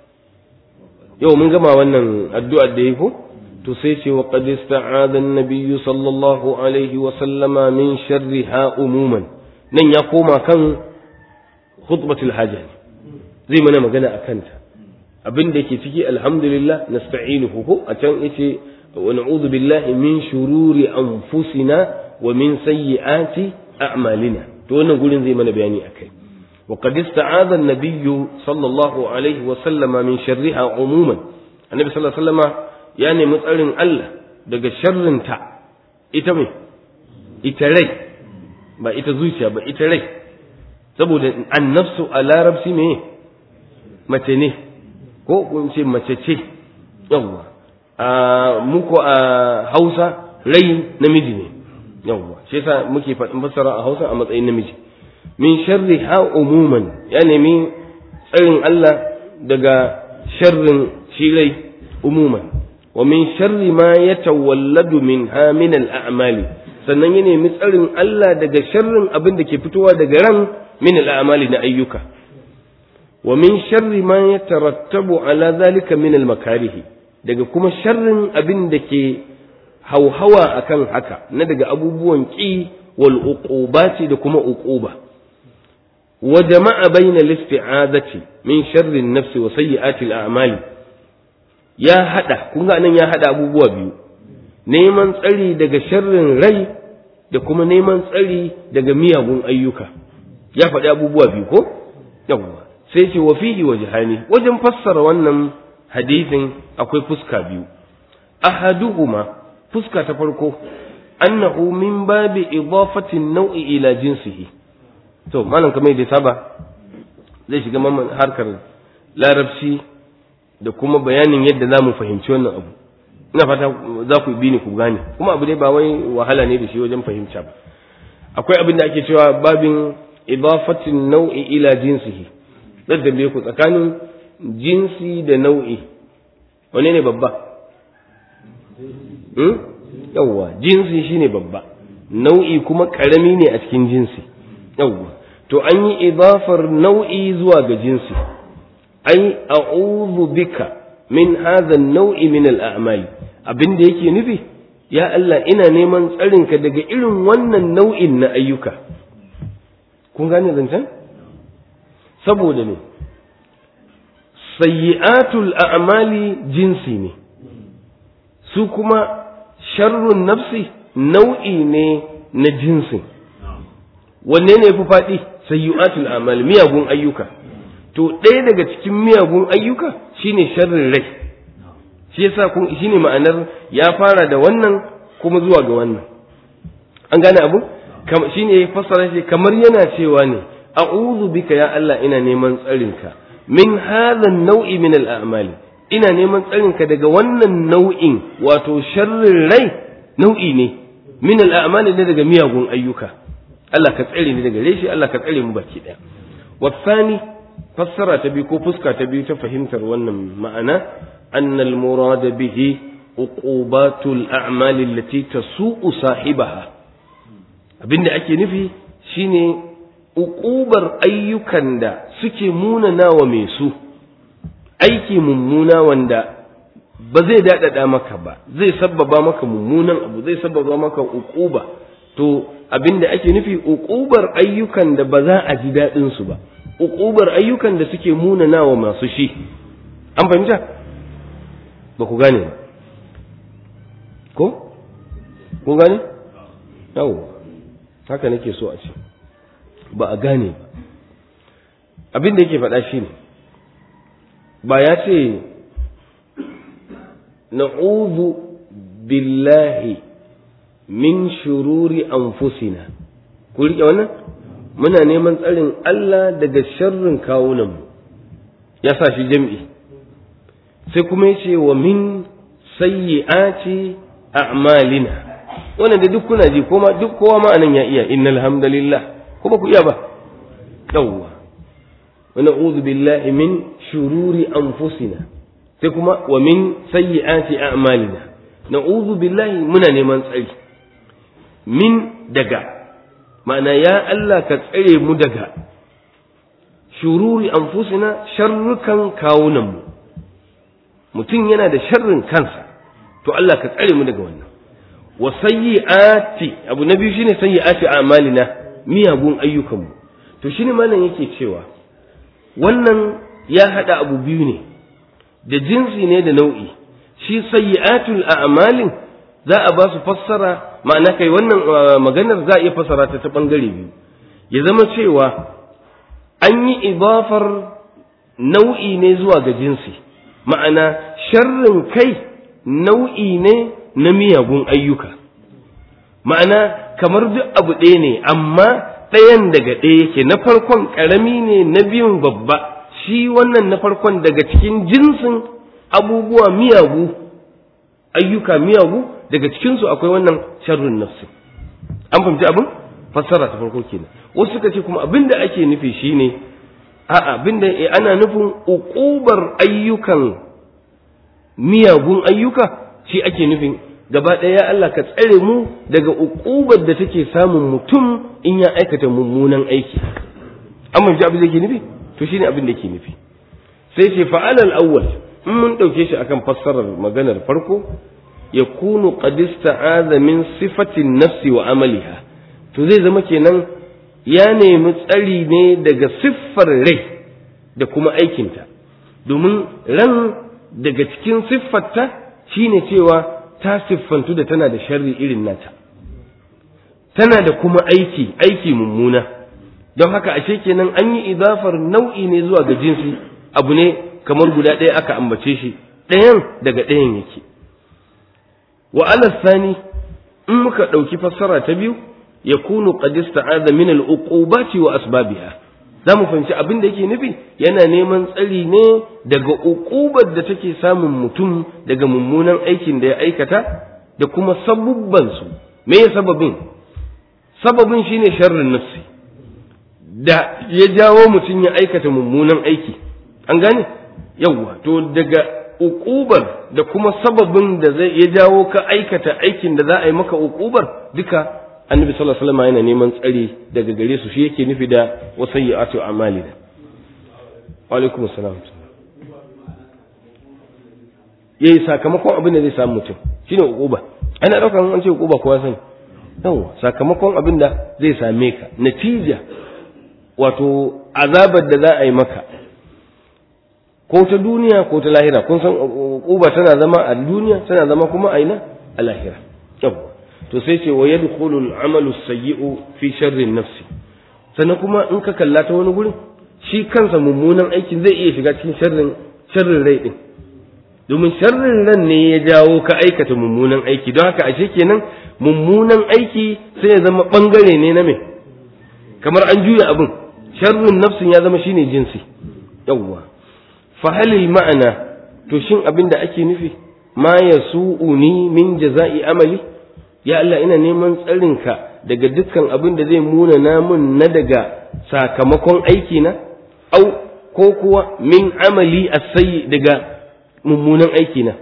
yau mun gama wannan addu'ar da yi ko to sai ce wa qad ista'adha an-nabiy sallallahu alaihi wa sallama min sharriha umuman nan ya koma kan khutbatul haja zai mana magana akan ta abin da yake ciki alhamdulillah nasta'inuhu ko a can yace wa na'udhu billahi min shururi anfusina wa min sayyiati a'malina to wannan gurin zai mana bayani akai وقد استعاذ النبي صلى الله عليه وسلم من شرها عموما النبي صلى الله عليه وسلم ya nemi tsarin Allah daga sharrinta ita mai ita rai ba ita zuciya ba ita rai saboda annafsu a larabci me mace ne ko kun ce mace ce yawwa a muku a hausa rai namiji ne yawwa shi yasa muke faɗin fassara a hausa a matsayin namiji min sharri ha umuman ya nemi tsarin Allah daga sharrin shi rai umuman wa min sharri ma yatawalladu minha min al-a'mali sannan ya nemi tsarin Allah daga sharrin abin da ke fitowa daga ran min al-a'mali na ayyuka wa min sharri ma yatarattabu ala zalika min al-makarih daga kuma sharrin abin da ke hauhawa akan haka na daga abubuwan ki wal uqubati da kuma uquba wa jama'a bayna al-isti'azati min sharri an-nafsi wa sayyi'ati al-a'mali ya haɗa kun ga nan ya haɗa abubuwa biyu neman tsari daga sharrin rai da kuma neman tsari daga miyagun ayyuka ya faɗi abubuwa biyu ko yawwa sai ce wa fihi wajhani wajen fassara wannan hadisin akwai fuska biyu ahaduhuma fuska ta farko annahu min babi idafati nau'i ila jinsihi to malam kamar da saba zai shiga harkar larabci da kuma bayanin yadda za mu fahimci wannan abu ina fata za ku bi ni ku gane kuma abu dai ba wai wahala ne da shi wajen fahimta ba akwai abin da ake cewa babin idafatin nau'i ila jinsihi zan tambaye ku tsakanin jinsi da nau'i wane ne babba hmm? yawwa jinsi shine babba nau'i kuma karami ne a cikin jinsi yawwa to an yi idafar nau'i zuwa ga jinsi ai a'udhu bika min hadha an-naw'i min al-a'mali abin da yake nufi ya Allah ina neman tsarinka daga irin wannan nau'in na ayyuka kun gane zancen saboda ne sayyi'atul a'mali jinsi ne su kuma sharrun nafsi nau'i ne na jinsin wanne ne fi faɗi sayyi'atul a'mali miyagun ayyuka to ɗaya daga cikin miyagun ayyuka shine sharrin rai shi yasa kun shine ma'anar ya fara da wannan kuma zuwa ga wannan an gane abu shine ya fassara shi kamar yana cewa ne a'udhu bika ya Allah ina neman tsarinka min hadha nau'i min al'amali ina neman tsarinka daga wannan nau'in wato sharrin rai nau'i ne min al'amali ne daga miyagun ayyuka Allah ka tsare ni daga reshi Allah ka tsare mu baki daya wasani fassara ta biyu ko fuska ta biyu ta fahimtar wannan ma'ana أن المراد به عقوبات الأعمال التي تسوء صاحبها abinda ake nufi shine uƙubar ayyukan da suke munana wa mai su aiki mummuna wanda ba zai daɗaɗa maka ba zai sabbaba maka mummunan abu zai sabbaba maka uƙuba to abinda ake nufi uƙubar ayyukan da ba za a ji daɗinsu ba uƙubar ayyukan da suke munana wa masu shi an fahimta ba ku gane ba ko? kun gane? yau haka nake so a ce ba a gane ba abin da yake faɗa shi ne ba ya ce na'udhu billahi min shururi anfusina ku riƙe wannan muna neman tsarin Allah daga sharrin kawunanmu ya sa shi jam'i sai kuma ya ce wa min sayyi'ati a'malina wannan da duk kuna ji kuma duk kowa ma anan ya iya innal hamdalillah kuma ku iya ba yawwa wa na'udhu billahi min shururi anfusina sai kuma wa min sayyi'ati a'malina na'udhu billahi muna neman tsari min daga ma'ana ya Allah ka tsare mu daga shururi anfusina sharrukan kawunanmu mutum yana da sharrin kansa to Allah ka tsare mu daga wannan wa sayyi'ati abu na biyu shine sayyi'ati a'malina miyagun ayyukanmu to shine malam yake cewa wannan ya hada abu biyu ne da jinsi ne da nau'i shi sayyi'atul a'malin za a ba su fassara ma'ana kai wannan maganar za a iya fassara ta ta bangare biyu ya zama cewa an yi idafar nau'i ne zuwa ga jinsi ma'ana sharrin kai nau'i ne na miyagun ayyuka ma'ana kamar duk abu ɗaya ne amma ɗayan daga ɗaya yake na farkon ƙarami ne na biyun babba shi wannan na farkon daga cikin jinsin abubuwa miyagu ayyuka miyagu daga cikinsu akwai wannan sharrin nafsi an fahimci abin fassara ta farko kenan wasu suka ce kuma abin da ake nufi shine a'a abin da ana nufin uƙubar ayyukan miyagun ayyuka shi ake nufin gaba ɗaya Allah ka tsare mu daga uƙubar da take samun mutum in ya aikata mummunan aiki an fahimci abin da ke nufi to shine abin da ke nufi sai ce fa'alal awwal in mun ɗauke shi akan fassarar maganar farko ya kunu qadista min sifatin nafsi wa amaliha to zai zama kenan ya nemi tsari ne daga siffar rai da kuma aikinta domin ran daga cikin siffarta shine cewa ta siffantu da tana da sharri irin nata tana da kuma aiki aiki mummuna don haka ashe kenan an yi idafar nau'i ne zuwa ga jinsi abu ne kamar guda ɗaya aka ambace shi ɗayan daga ɗayan yake wa alasani in muka ɗauki fassara ta biyu ya kunu qad ista'adha min al-uqubati wa asbabiha za mu fahimci abin da yake nufi yana neman tsari ne daga uqubar da take samun mutum daga mummunan aikin da ya aikata da kuma sabubban su me ya sababin sababin shine sharrin nafsi da ya jawo mutum ya aikata mummunan aiki an gane yawwa to daga uqubar da kuma sababin da zai ya jawo ka aikata aikin da za a yi maka uqubar duka annabi sallallahu alaihi wasallam yana neman tsari daga gare su shi yake nufi da wasayyi'atu a'malina wa alaikum assalam yayi sakamakon abin da zai samu mutum shine uquba ana ɗaukan an ce uquba kowa sani yawa sakamakon abin da zai same ka natija wato azabar da za a yi maka ko ta duniya ko ta lahira kun san uquba tana zama a duniya tana zama kuma a ina a lahira yawa to sai ce wa yadkhulul amalu sayyi'u fi sharri nafsi sannan kuma in ka kalla ta wani gurin shi kansa mummunan aikin zai iya shiga cikin sharrin sharrin rai din domin sharrin ran ne ya jawo ka aikata mummunan aiki don haka ashe kenan mummunan aiki sai ya zama bangare ne na me kamar an juya abin sharrin nafsin ya zama shine jinsi yawwa fa halil ma'ana to shin abin da ake nufi ma yasu'uni min jaza'i amali ya Allah ina neman tsarinka daga dukkan abin da zai muna namun na daga sakamakon aiki na au ko kuwa min amali asayi daga mummunan aiki na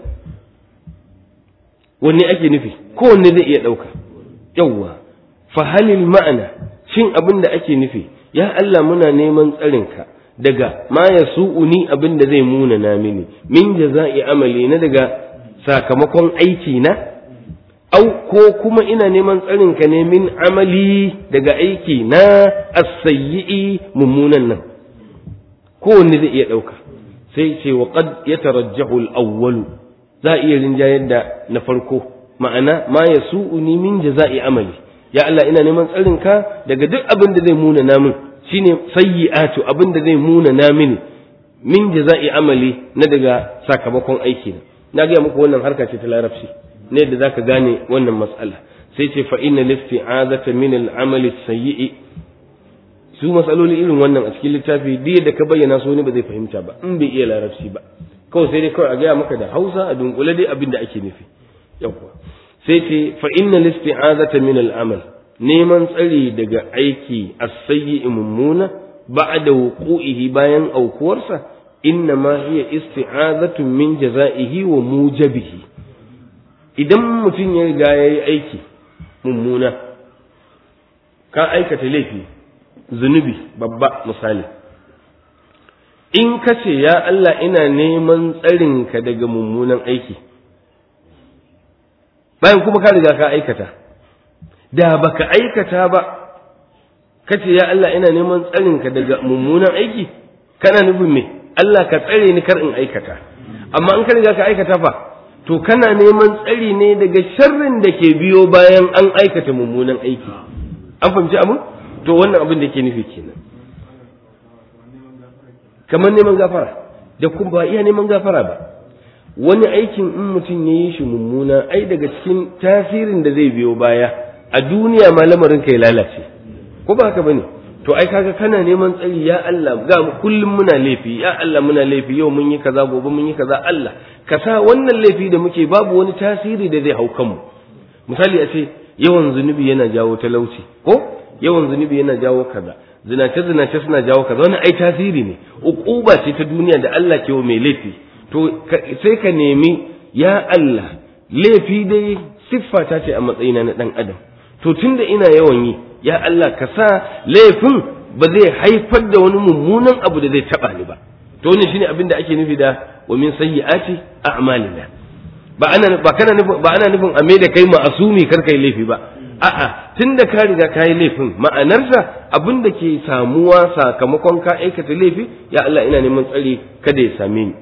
wanne ake nufi kowanne zai iya ɗauka yawwa fahalil ma'ana shin abin da ake nufi ya Allah muna neman tsarinka daga ma ya su'uni abin da zai muna na mini min jaza'i amali na daga sakamakon aiki na au ko kuma ina neman tsarinka ne min amali daga aiki na as-sayyi'i mummunan nan kowanne zai iya ɗauka sai ce wa qad yatarajjahu al-awwal za a iya rinjayar da na farko ma'ana ma yasu'uni min jaza'i amali ya Allah ina neman tsarinka daga duk abin da zai muna namin shine sayyi'atu abin da zai muna namin min jaza'i amali na daga sakamakon aiki na na ga muku wannan harka ce ta larabci ne da zaka gane wannan mas'ala sai ce fa inna listi'azata min al-amali sayyi'i su matsaloli irin wannan a cikin littafi duk da ka bayyana su ne ba zai fahimta ba in bai iya larabci ba kawai sai dai kawai a gaya maka da hausa a dunkule dai abin da ake nufi yawwa sai ce fa inna listi'azata min al-amal neman tsari daga aiki as-sayyi mummuna ba'da wuqu'ihi bayan aukuwarsa inna ma hiya isti'azatu min jaza'ihi wa mujabihi idan mutum ya riga yayi aiki mummuna ka aikata laifi zunubi babba misali in ka ce ya Allah ina neman tsarinka daga mummunan aiki bayan kuma ka riga ka aikata da baka aikata ba ka ce ya Allah ina neman tsarinka daga mummunan aiki kana nufin me Allah ka tsare ni kar in aikata amma in ka riga ka aikata fa to kana neman tsari ne daga sharrin da ke biyo bayan an aikata mummunan aiki an fahimci abin to wannan abin da ke nufi kenan kamar neman gafara da kuma ba iya neman gafara ba wani aikin in mutum ya yi shi mummuna ai daga cikin tasirin da zai biyo baya a duniya ma lamarin ka ya lalace ko ba haka bane to ai kaga kana neman tsari ya Allah ga kullum muna laifi ya Allah muna laifi yau mun yi kaza gobe mun yi kaza Allah ka sa wannan laifi da muke babu wani tasiri da zai hau kanmu misali a ce yawan zunubi yana jawo talauci ko yawan zunubi yana jawo kaza zinace zinace suna jawo kaza wani ai tasiri ne uquba ce ta duniya da Allah ke wa mai laifi to sai ka nemi ya Allah laifi dai siffa ta ce a matsayina na dan adam to tunda ina yawan yi ya Allah ka sa laifin ba zai haifar da wani mummunan abu da zai taba ni ba to wannan shine abin da ake nufi da wa min sayyiati a'malina ba ana ba kana nufin ba ana nufin a da kai ma'asumi kar kai laifi ba a'a tunda ka riga ka yi laifin ma'anarsa abin da ke samuwa sakamakon ka aikata laifi ya Allah ina neman tsari kada ya same ni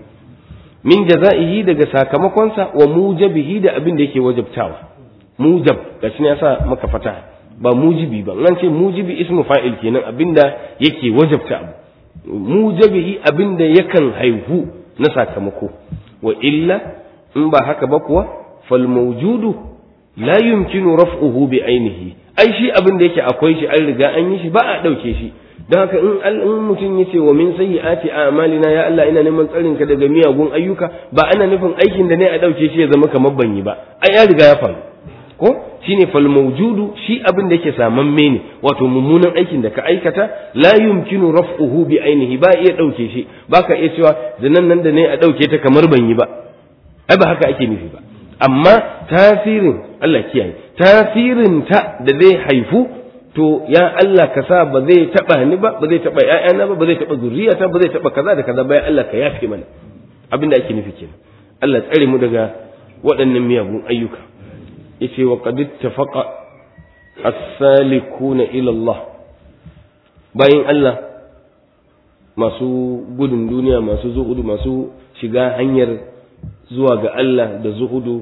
min jaza'ihi daga sakamakonsa wa mujabihi da abin da yake wajabtawa mujab gashi ne yasa maka fata ba mujibi ba an ce mujibi ismu fa'il kenan abinda yake wajabta abu mujabihi abinda yakan haihu na sakamako wa illa in ba haka ba kuwa fal mawjudu la yumkinu raf'uhu bi ainihi ai shi abin da yake akwai shi an riga an yi shi ba a dauke shi don haka in in mutum ya ce wa min sayyi'ati a'malina ya Allah ina neman tsarin ka daga miyagun ayyuka ba ana nufin aikin da ne a dauke shi ya zama kamar ban yi ba ai ya riga ya faru ko shine fal mawjudu shi abin da yake samamme ne wato mummunan aikin da ka aikata la yumkinu raf'uhu bi ainihi ba iya dauke shi baka iya cewa zanan nan da ne a dauke ta kamar ban yi ba ai ba haka ake nufi ba amma tasirin Allah kiyaye tasirin ta da zai haifu to ya Allah ka sa ba zai taba ni ba ba zai taba ƴaƴana ba ba zai taba zuriyata ba zai taba kaza da kaza ba ya Allah ka yafe mana abin da ake nufi kenan Allah tsare mu daga waɗannan miyagun ayyuka yace wa qad ittafaqa as-salikuna ila Allah bayin Allah masu gudun duniya masu zuhudu masu shiga hanyar zuwa ga Allah da zuhudu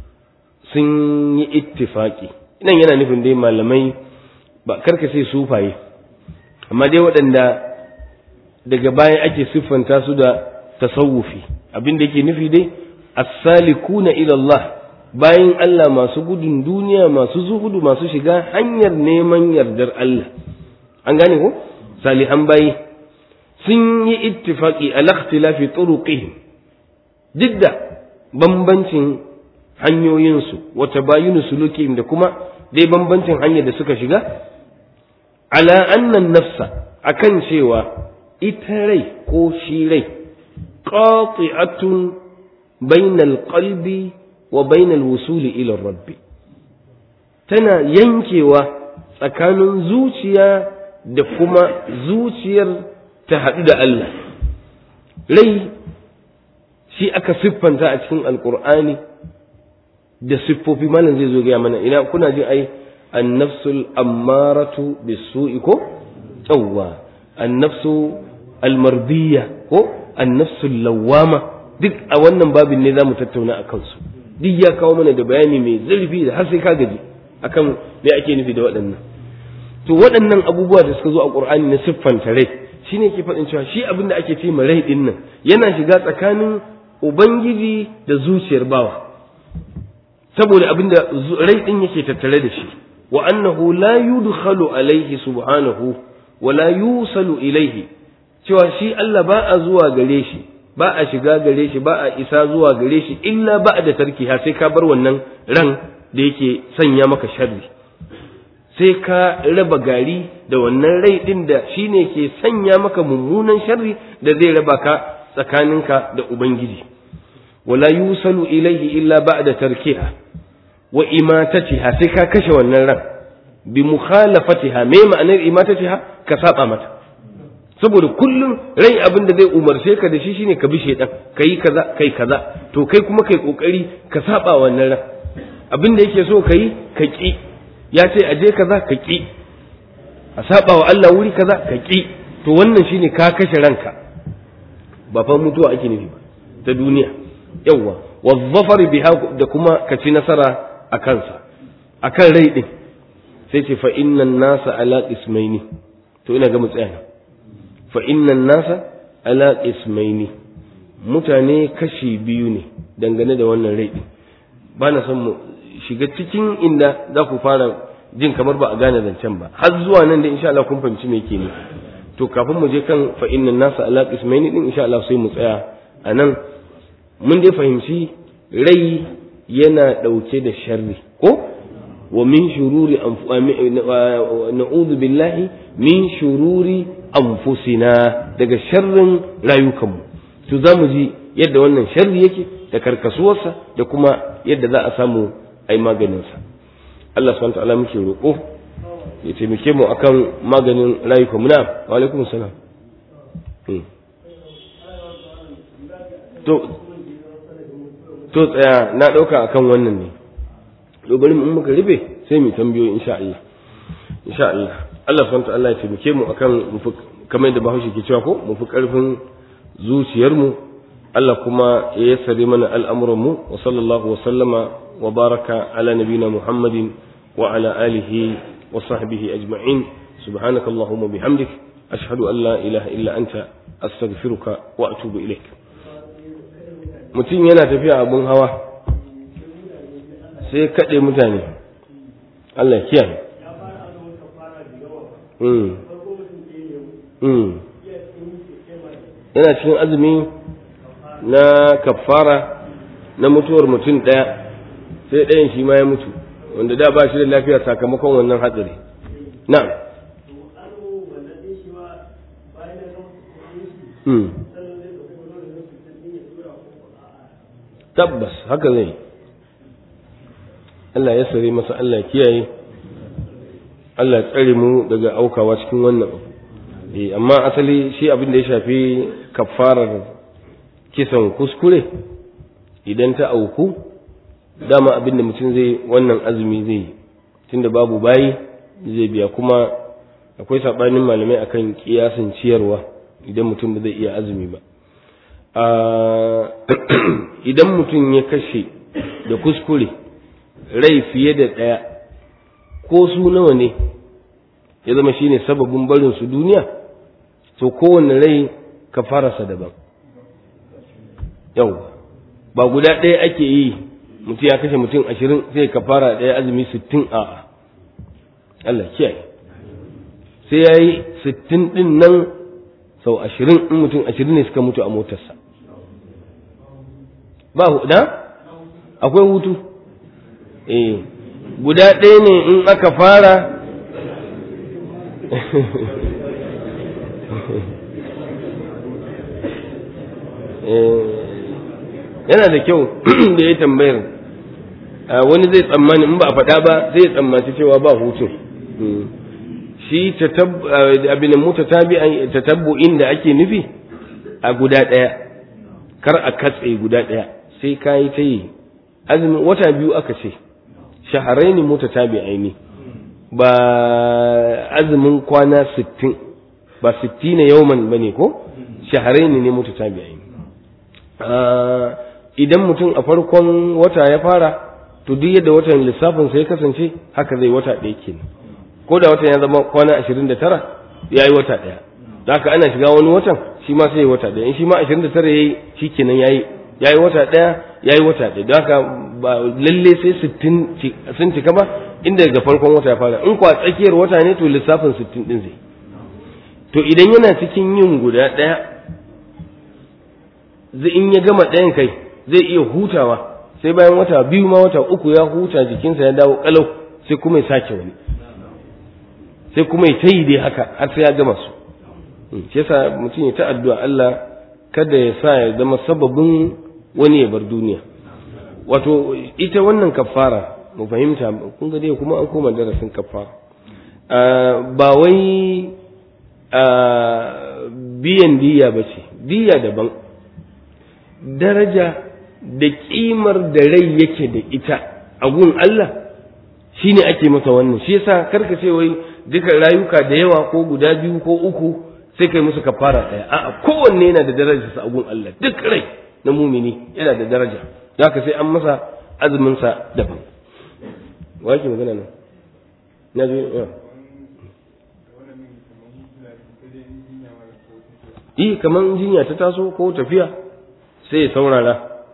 sun yi ittifaki nan yana nufin dai malamai ba karka sai sufaye amma dai waɗanda daga baya ake siffanta su da tasawufi abin da yake nufi dai as-salikuna ila Allah bayan Allah masu gudun duniya masu zuhudu masu shiga hanyar neman yardar Allah an gane ko salihan bayi sun yi ittifaqi ala ikhtilafi turuqihim duk da bambancin hanyoyinsu wa tabayunu sulukihim da kuma dai bambancin hanyar da suka shiga ala annan nafsa akan cewa ita rai ko shi rai qati'atun bainal qalbi wa bainal wusuli ila rabbi tana yankewa tsakanin zuciya da kuma zuciyar ta haɗu da Allah rai shi aka siffanta a cikin alkur'ani da siffofi malam zai zo gaya mana ina kuna jin ai annafsul ammaratu bisu'i ko yawwa annafsu almardiyya ko annafsul lawwama duk a wannan babin ne zamu tattauna a kansu duk ya kawo mana da bayani mai zurfi da har sai ka gaji akan me ake nufi da waɗannan to waɗannan abubuwa da suka zo a qur'ani na siffanta rai shine ke faɗin cewa shi abin da ake ce ma rai din nan yana shiga tsakanin ubangiji da zuciyar bawa saboda abin da rai din yake tattare da shi wa annahu la yudkhalu alaihi subhanahu wa la yusalu ilaihi cewa shi Allah ba a zuwa gare shi ba a shiga gare shi ba a isa zuwa gare shi illa ba da tarki ha sai ka bar wannan ran da yake sanya maka sharri sai ka raba gari da wannan rai din da shine ke sanya maka mummunan sharri da zai raba ka tsakaninka da ubangiji wala yusalu ilaihi illa ba'da tarkiha wa imatatiha sai ka kashe wannan ran bi mukhalafatiha me ma'anar imatatiha ka saba mata saboda kullum rai abin da zai umarce ka da shi shine ka bi shedan kai kaza kai kaza to kai kuma kai kokari ka saba wannan ran abin da yake so kai ka ki ya ce aje kaza ka ki a saba wa Allah wuri kaza ka ki to wannan shine ka kashe ranka ba fa mutuwa ake nufi ba ta duniya yawwa wa zafari biha da kuma ka ci nasara a kansa akan rai din sai ce fa innan nasa ala ismaini to ina ga mu tsaya fa innan nasa ala ismaini mutane kashi biyu ne dangane da wannan rai din ba na son mu shiga cikin inda za ku fara jin kamar ba a gane zancen ba har zuwa nan da insha Allah kun fahimci me yake ne to kafin mu je kan fa innan nasa ala ismaini din insha Allah sai mu tsaya a nan mun dai fahimci rai yana ɗauke da sharri ko wa min shururi na'udhu billahi min shururi anfusina daga sharrin rayukanmu to za mu ji yadda wannan sharri yake da karkasuwarsa da kuma yadda za a samu ai maganinsa Allah subhanahu ta'ala muke roƙo ya taimake mu akan maganin rayukanmu na wa alaikum salam to to tsaya na ɗauka akan wannan ne to bari mu muka rufe sai mu tambayo insha Allah insha Allah Allah subhanahu ta'ala ya taimake mu akan kamar da Bahaushe ke cewa ko mu fi karfin zuciyar mu Allah kuma ya yassare mana al'amuran mu wa sallallahu wa sallama wa baraka ala nabina Muhammadin wa ala alihi wa sahbihi ajma'in subhanakallahumma bihamdik ashhadu an la ilaha illa anta astaghfiruka wa atubu ilaik mutum yana tafiya abun hawa sai kaɗe mutane Allah kiyaye yana cikin azumi na kafara na mutuwar mutum ɗaya sai ɗayan shi ma ya mutu wanda da ba shi da lafiya sakamakon wannan hatsari na'am tabbas haka zai Allah ya sare masa Allah kiyaye Allah tsare mu daga aukawa cikin wannan eh amma asali shi abin da ya shafi kafarar kisan kuskure idan ta auku dama abin da mutum zai wannan azumi zai yi tunda babu bayi zai biya kuma akwai saɓanin malamai akan kiyasin ciyarwa idan mutum ba zai iya azumi ba idan mutum ya kashe da kuskure rai fiye da ɗaya ko su nawa ne ya zama shine sababin barin su duniya to kowane rai ka farasa daban yau ba guda ɗaya ake yi mutum ya kashe mutum ashirin sai ka fara ɗaya azumi sittin a Allah kiyaye sai ya yi sittin ɗin nan sau ashirin in mutum ashirin ne suka mutu a motarsa ba huda akwai hutu eh guda ɗaya ne in aka fara yana da kyau da ya tambayar wani zai tsammani in ba a faɗa ba zai tsammaci cewa ba hutun shi abin tatabbu'in da ake nufi a guda ɗaya kar a katse guda ɗaya sai ka yi ta yi azumin wata biyu aka ce shaharai ne mota tabi aini ba azumin kwana sittin ba sitti na yauman ba ne ko shaharai ne ne mota tabi aini idan mutum a farkon wata ya fara to duk yadda watan lissafin sai kasance haka zai wata ɗaya kenan ko da watan ya zama kwana ashirin da tara ya yi wata ɗaya da haka ana shiga wani watan shi ma sai ya wata ɗaya in shi ma ashirin da tara ya yi shi kenan ya yi ya yi wata ɗaya ya yi wata ɗaya da haka ba lalle sai sittin sun cika ba inda daga farkon wata ya fara in kwa tsakiyar wata ne to lissafin sittin ɗin zai to idan yana cikin yin guda ɗaya zai in ya gama ɗayan kai zai iya hutawa sai bayan wata biyu ma wata uku ya huta jikinsa ya dawo kalau sai kuma ya sake wani sai kuma ya tayi dai haka har sai ya gama su shi yasa mutum ya ta addu'a Allah kada ya sa ya zama sababin wani ya bar duniya wato ita wannan kafara mu fahimta kun ga dai kuma an koma darasin kafara ba wai biyan diya ba ce diya daban daraja da kimar da rai yake da ita a gun Allah shine ake masa wannan shi yasa karka ce wai duka rayuka da yawa ko guda biyu ko uku sai kai musu kafara ɗaya a'a kowanne yana da darajar sa a gun Allah duk rai na mumini yana da daraja haka sai an masa azumin sa daban wa yake magana nan na ji ya yi kaman jinya ta taso ko tafiya sai ya saurara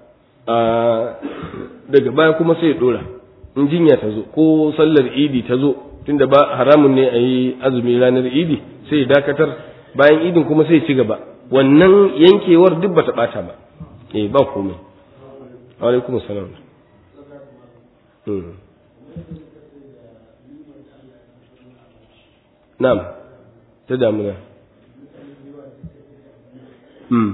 daga baya kuma sai ya dora in jinya ta zo ko sallar idi ta zo tunda ba haramun ne a yi azumi ranar idi sai ya dakatar bayan idin kuma sai ya ci gaba wannan yankewar duk bata bata ba eh ba komai alaikum salam na'am ta damuna hmm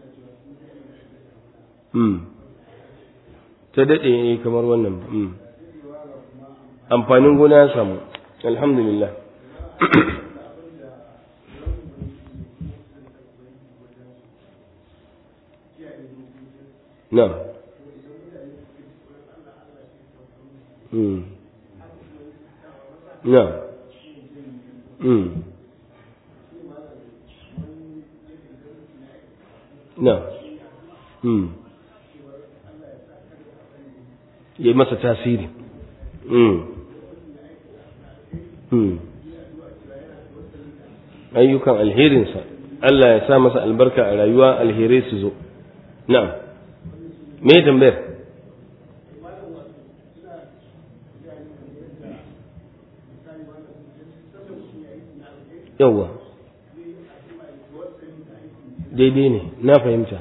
hmm ta daɗe kamar wannan hmm amfanin gona ya samu alhamdulillah na mm. na mm. na mm. ya masa tasiri mm. ayyukan alherinsa Allah ya sa masa albarka a rayuwa alherai su zo na'am me tambayar yawwa daidai ne na fahimta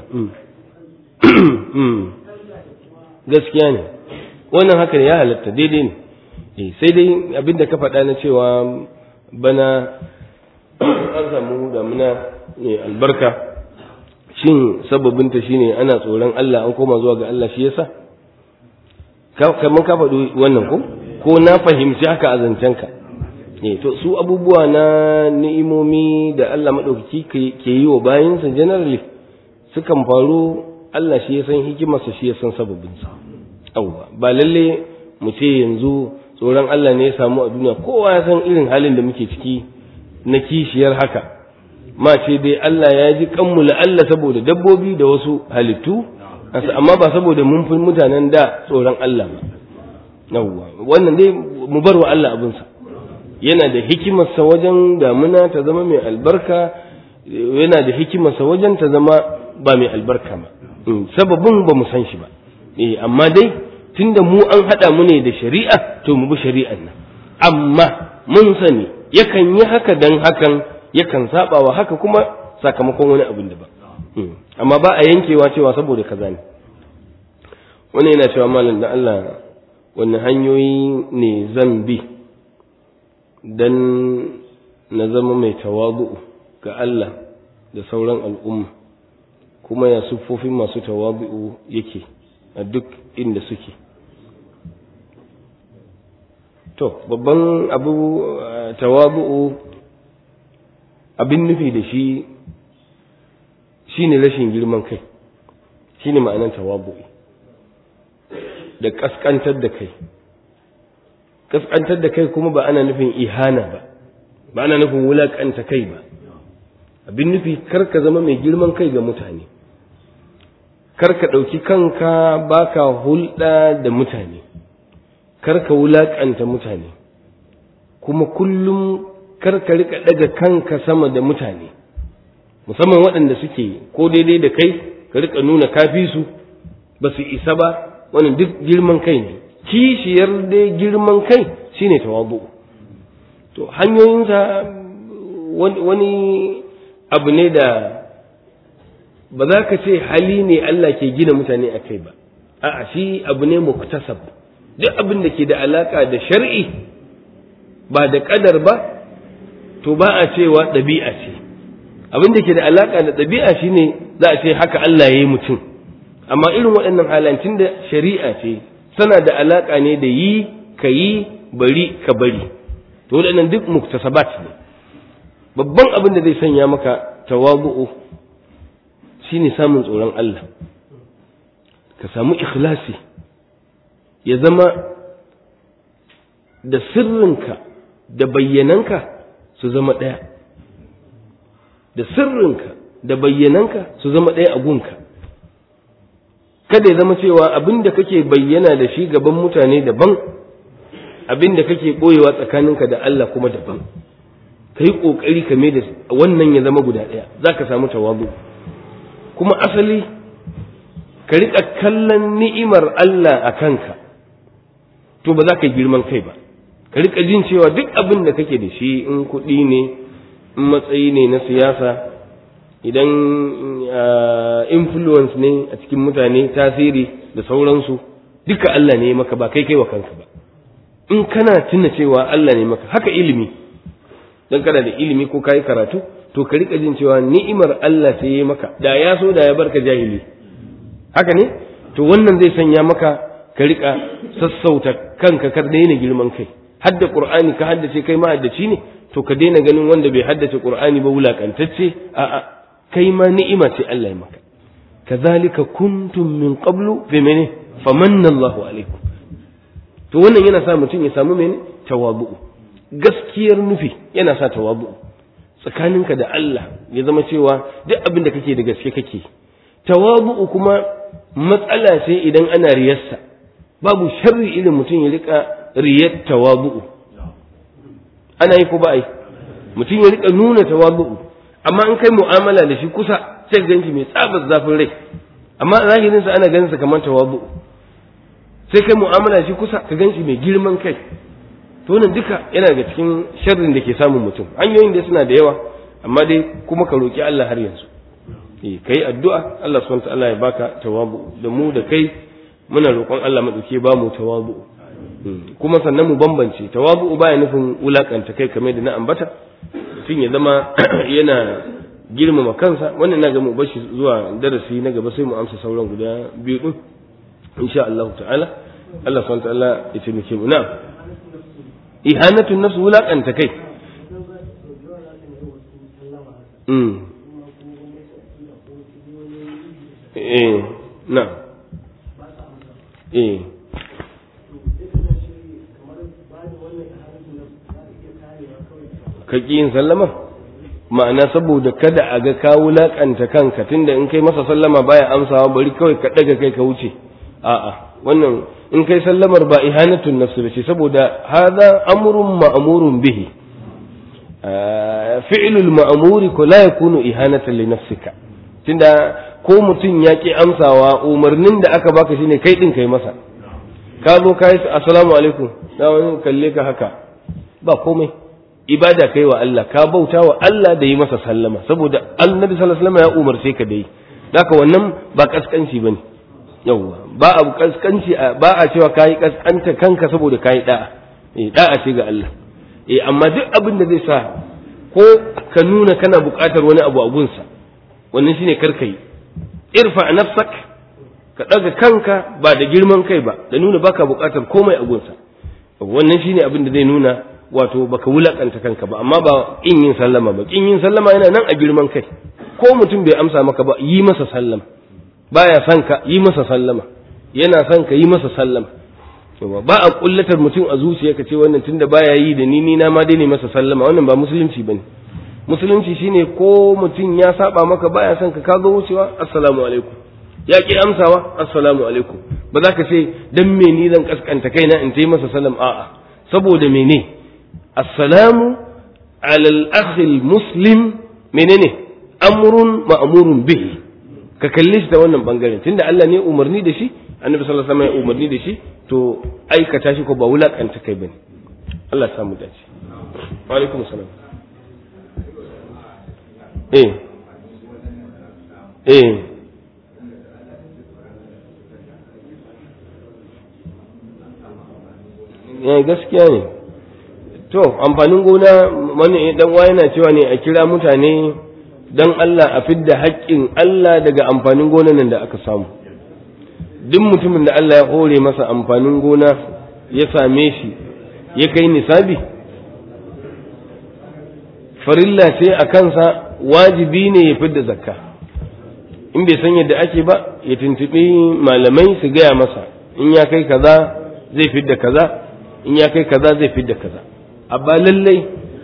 gaskiya ne wannan haka ne ya halatta daidai ne sai dai abinda ka faɗa na cewa bana an samu damuna ne albarka shin sababinta shine ana tsoron Allah an koma zuwa ga Allah shi yasa kamar ka faɗi wannan ko ko na fahimci haka a zancenka eh to su abubuwa na ni'imomi da Allah madaukaki ke yi wa bayansa generally sukan faru Allah shi ya san hikimarsa shi ya san sababinsa yawwa ba lalle mu ce yanzu tsoron Allah ne ya samu a duniya kowa ya san irin halin da muke ciki na kishiyar haka ma ce dai Allah ya ji kanmu Allah saboda dabbobi da wasu halittu amma ba saboda mun fi mutanen da tsoron Allah ba yawwa wannan dai mu bar wa Allah abinsa yana da hikimarsa wajen damuna ta zama mai albarka yana da hikimarsa wajen ta zama ba mai albarka ba sababin ba mu san shi ba eh amma dai tunda mu an haɗa mu ne da shari'a to mu bi shari'an nan amma mun sani yakan yi haka dan hakan yakan saba wa haka kuma sakamakon wani abin da ba amma ba a yankewa cewa saboda kaza ne wani yana cewa malam da Allah wani hanyoyi ne zan bi dan na zama mai tawadu'u ga Allah da sauran al'umma kuma ya siffofin masu tawadu'u yake a duk inda suke to babban abu tawadu'u abin nufi da shi shine rashin girman kai shine ma'anar tawadu'u da kaskantar da kai kaskantar da kai kuma ba ana nufin ihana ba ba ana nufin wulakanta kai ba abin nufi kar ka zama mai girman kai ga mutane kar ka ɗauki kanka baka hulɗa da mutane kar ka wulaƙanta mutane kuma kullum kar ka rika ɗaga kanka sama da mutane musamman waɗanda suke ko daidai da kai ka rika nuna kafi su ba su isa ba wannan duk girman kai ne kishiyar dai girman kai shine tawabu to hanyoyinsa wani abu ne da ba za ka ce hali ne Allah ke gina mutane a kai ba a'a shi abu ne muktasab duk abin da ke da alaka da shar'i ba da kadar ba to ba a cewa ɗabi'a ce abin da ke da alaka da ɗabi'a shine za a ce haka Allah ya yi mutum amma irin waɗannan halancin da shari'a ce tana da alaka ne da yi ka yi bari ka bari to waɗannan duk muktasabat ne babban abin da zai sanya maka tawabu'u shine samun tsoron Allah ka samu ikhlasi ya zama da sirrinka da bayyananka su zama ɗaya da sirrinka da bayyananka su zama ɗaya a gunka kada ya zama cewa abin da kake bayyana da shi gaban mutane daban abin da kake ɓoyewa tsakaninka da Allah kuma daban ka yi ƙoƙari ka mai da wannan ya zama guda ɗaya za ka samu tawabu kuma asali ka riƙa kallon ni'imar Allah a kanka to ba za ka girman kai ba ka riƙa jin cewa duk abin da kake da shi in kuɗi ne in matsayi ne na siyasa idan influence ne a cikin mutane tasiri da sauransu duka Allah ne maka ba kai kai wa kanka ba in kana tuna cewa Allah ne maka haka ilimi dan kana da ilimi ko kai karatu to ka rika jin cewa ni'imar Allah sai ya maka da ya so da ya barka jahili haka ne to wannan zai sanya maka ka rika sassauta kanka ka daina girman kai hadda qur'ani ka haddace kai ma haddaci ne to ka daina ganin wanda bai haddace qur'ani ba wulakantacce a'a kai ma ni'ima ce Allah ya maka kazalika kuntum min qablu fi mene famanna Allahu alaikum to wannan yana sa mutum ya samu mene tawabu gaskiyar nufi yana sa tawabu tsakaninka da Allah ya zama cewa duk abin da kake da gaske kake tawabu kuma matsala ce idan ana riyarsa babu sharri irin mutum ya rika riyar tawabu ana yi ko ba yi mutum ya rika nuna tawabu amma an kai mu'amala da shi kusa sai ka ganshi mai tsabar zafin rai amma zahirin sa ana ganin sa kamar tawabu sai kai mu'amala da shi kusa ka ganshi mai girman kai to wannan duka yana daga cikin sharrin da ke samun mutum hanyoyin da suna da yawa amma dai kuma ka roki Allah har yanzu eh kai addu'a Allah subhanahu wa ta'ala ya baka tawabu da mu da kai muna roƙon Allah madauke ba mu tawabu kuma sannan mu bambance tawabu baya nufin wulakanta kai kamar da na ambata mutum ya zama yana girmama kansa wannan na ga mu bashi zuwa darasi na gaba sai mu amsa sauran guda biyu din insha Allah ta'ala Allah subhanahu wa ta'ala ya taimake mu na ihanatun nafs wulakanta kai mm eh na eh ka ƙi yin sallama ma'ana saboda kada a ga ka wulaƙanta kanka tunda in kai masa sallama baya amsawa bari kawai ka ɗaga kai ka wuce a'a wannan in kai sallamar ba ihanatun nafsi ba ce saboda hada amrun ma'murun bihi fi'lul ma'muri ko la yakunu ihanatan li nafsika tunda ko mutum ya ki amsawa umarnin da aka baka shine kai din kai masa ka zo ka yi assalamu alaikum na wani kalle ka haka ba komai ibada kai wa Allah ka bauta wa Allah da yi masa sallama saboda annabi sallallahu alaihi wasallam ya umarce ka da yi haka wannan ba kaskanci bane yawwa ba abu kaskanci ba a cewa kayi kaskanta kanka saboda kayi da'a eh da'a ce ga Allah eh amma duk abin da zai sa ko ka nuna kana buƙatar wani abu a gunsa wannan shine karkai irfa nafsak ka daga kanka ba da girman kai ba da nuna baka buƙatar komai a gunsa wannan shine abin da zai nuna wato baka wulakanta kanka ba amma ba in yin sallama ba in yin sallama yana nan a girman kai ko mutum bai amsa maka ba yi masa sallama baya son ka yi masa sallama yana son ka yi masa sallama ba a kullatar mutum a zuciya ka ce wannan tunda baya yi da ni ni na ma dai ne masa sallama wannan ba musulunci bane musulunci shine ko mutum ya saba maka baya son ka ka zo wucewa assalamu alaikum ya ki amsawa assalamu alaikum ba za ka ce dan me ni zan kaskanta kaina in tayi masa salam a'a saboda mene assalamu ala al-akh muslim menene amrun ma'murun bihi ka kalle shi ta wannan bangaren tunda Allah ne umarni da shi annabi sallallahu alaihi wasallam ya umarni da shi to aikata shi ko ba wulakanta kai bane Allah samu dace wa alaikum salam eh eh eh gaskiya ne to amfanin gona wani dan wa yana cewa ne a kira mutane dan Allah a fidda haƙƙin Allah daga amfanin gonan nan da aka samu duk mutumin da Allah ya hore masa amfanin gona ya same shi ya kai nisabi farilla ce a kansa wajibi ne ya fidda zakka in bai san yadda ake ba ya tuntuɓi malamai su gaya masa in ya kai kaza zai fidda kaza in ya kai kaza zai fidda kaza amma lallai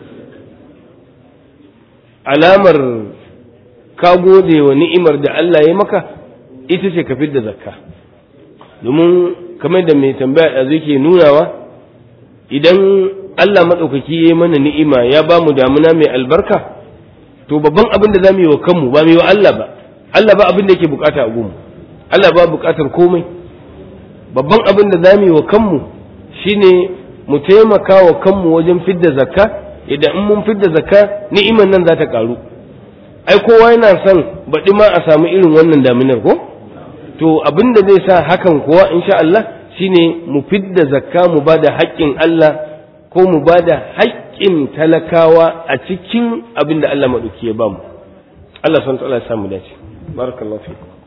alamar ka gode wa ni'imar da Allah ya maka ita ce ka fidda zakka domin kamar da mai tambaya da zai ke nunawa idan Allah maɗaukaki ya yi mana ni'ima ya ba mu damuna mai albarka to babban abin da za mu yi wa kanmu ba mu yi wa Allah ba Allah ba abin da yake bukata a gunmu Allah ba bukatar komai babban abin da za mu yi wa kanmu shine mu taimaka wa kanmu wajen fidda zakka idan in mun fidda zakka ni'iman nan za ta karu ai kowa yana son baɗi ma a samu irin wannan daminar ko to abin da zai sa hakan kuwa insha Allah shine mu fidda zakka mu ba da haƙƙin Allah ko mu ba da haƙƙin talakawa a cikin abin da Allah maɗauki ya bamu Allah son ta Allah ya samu dace barakallahu fikum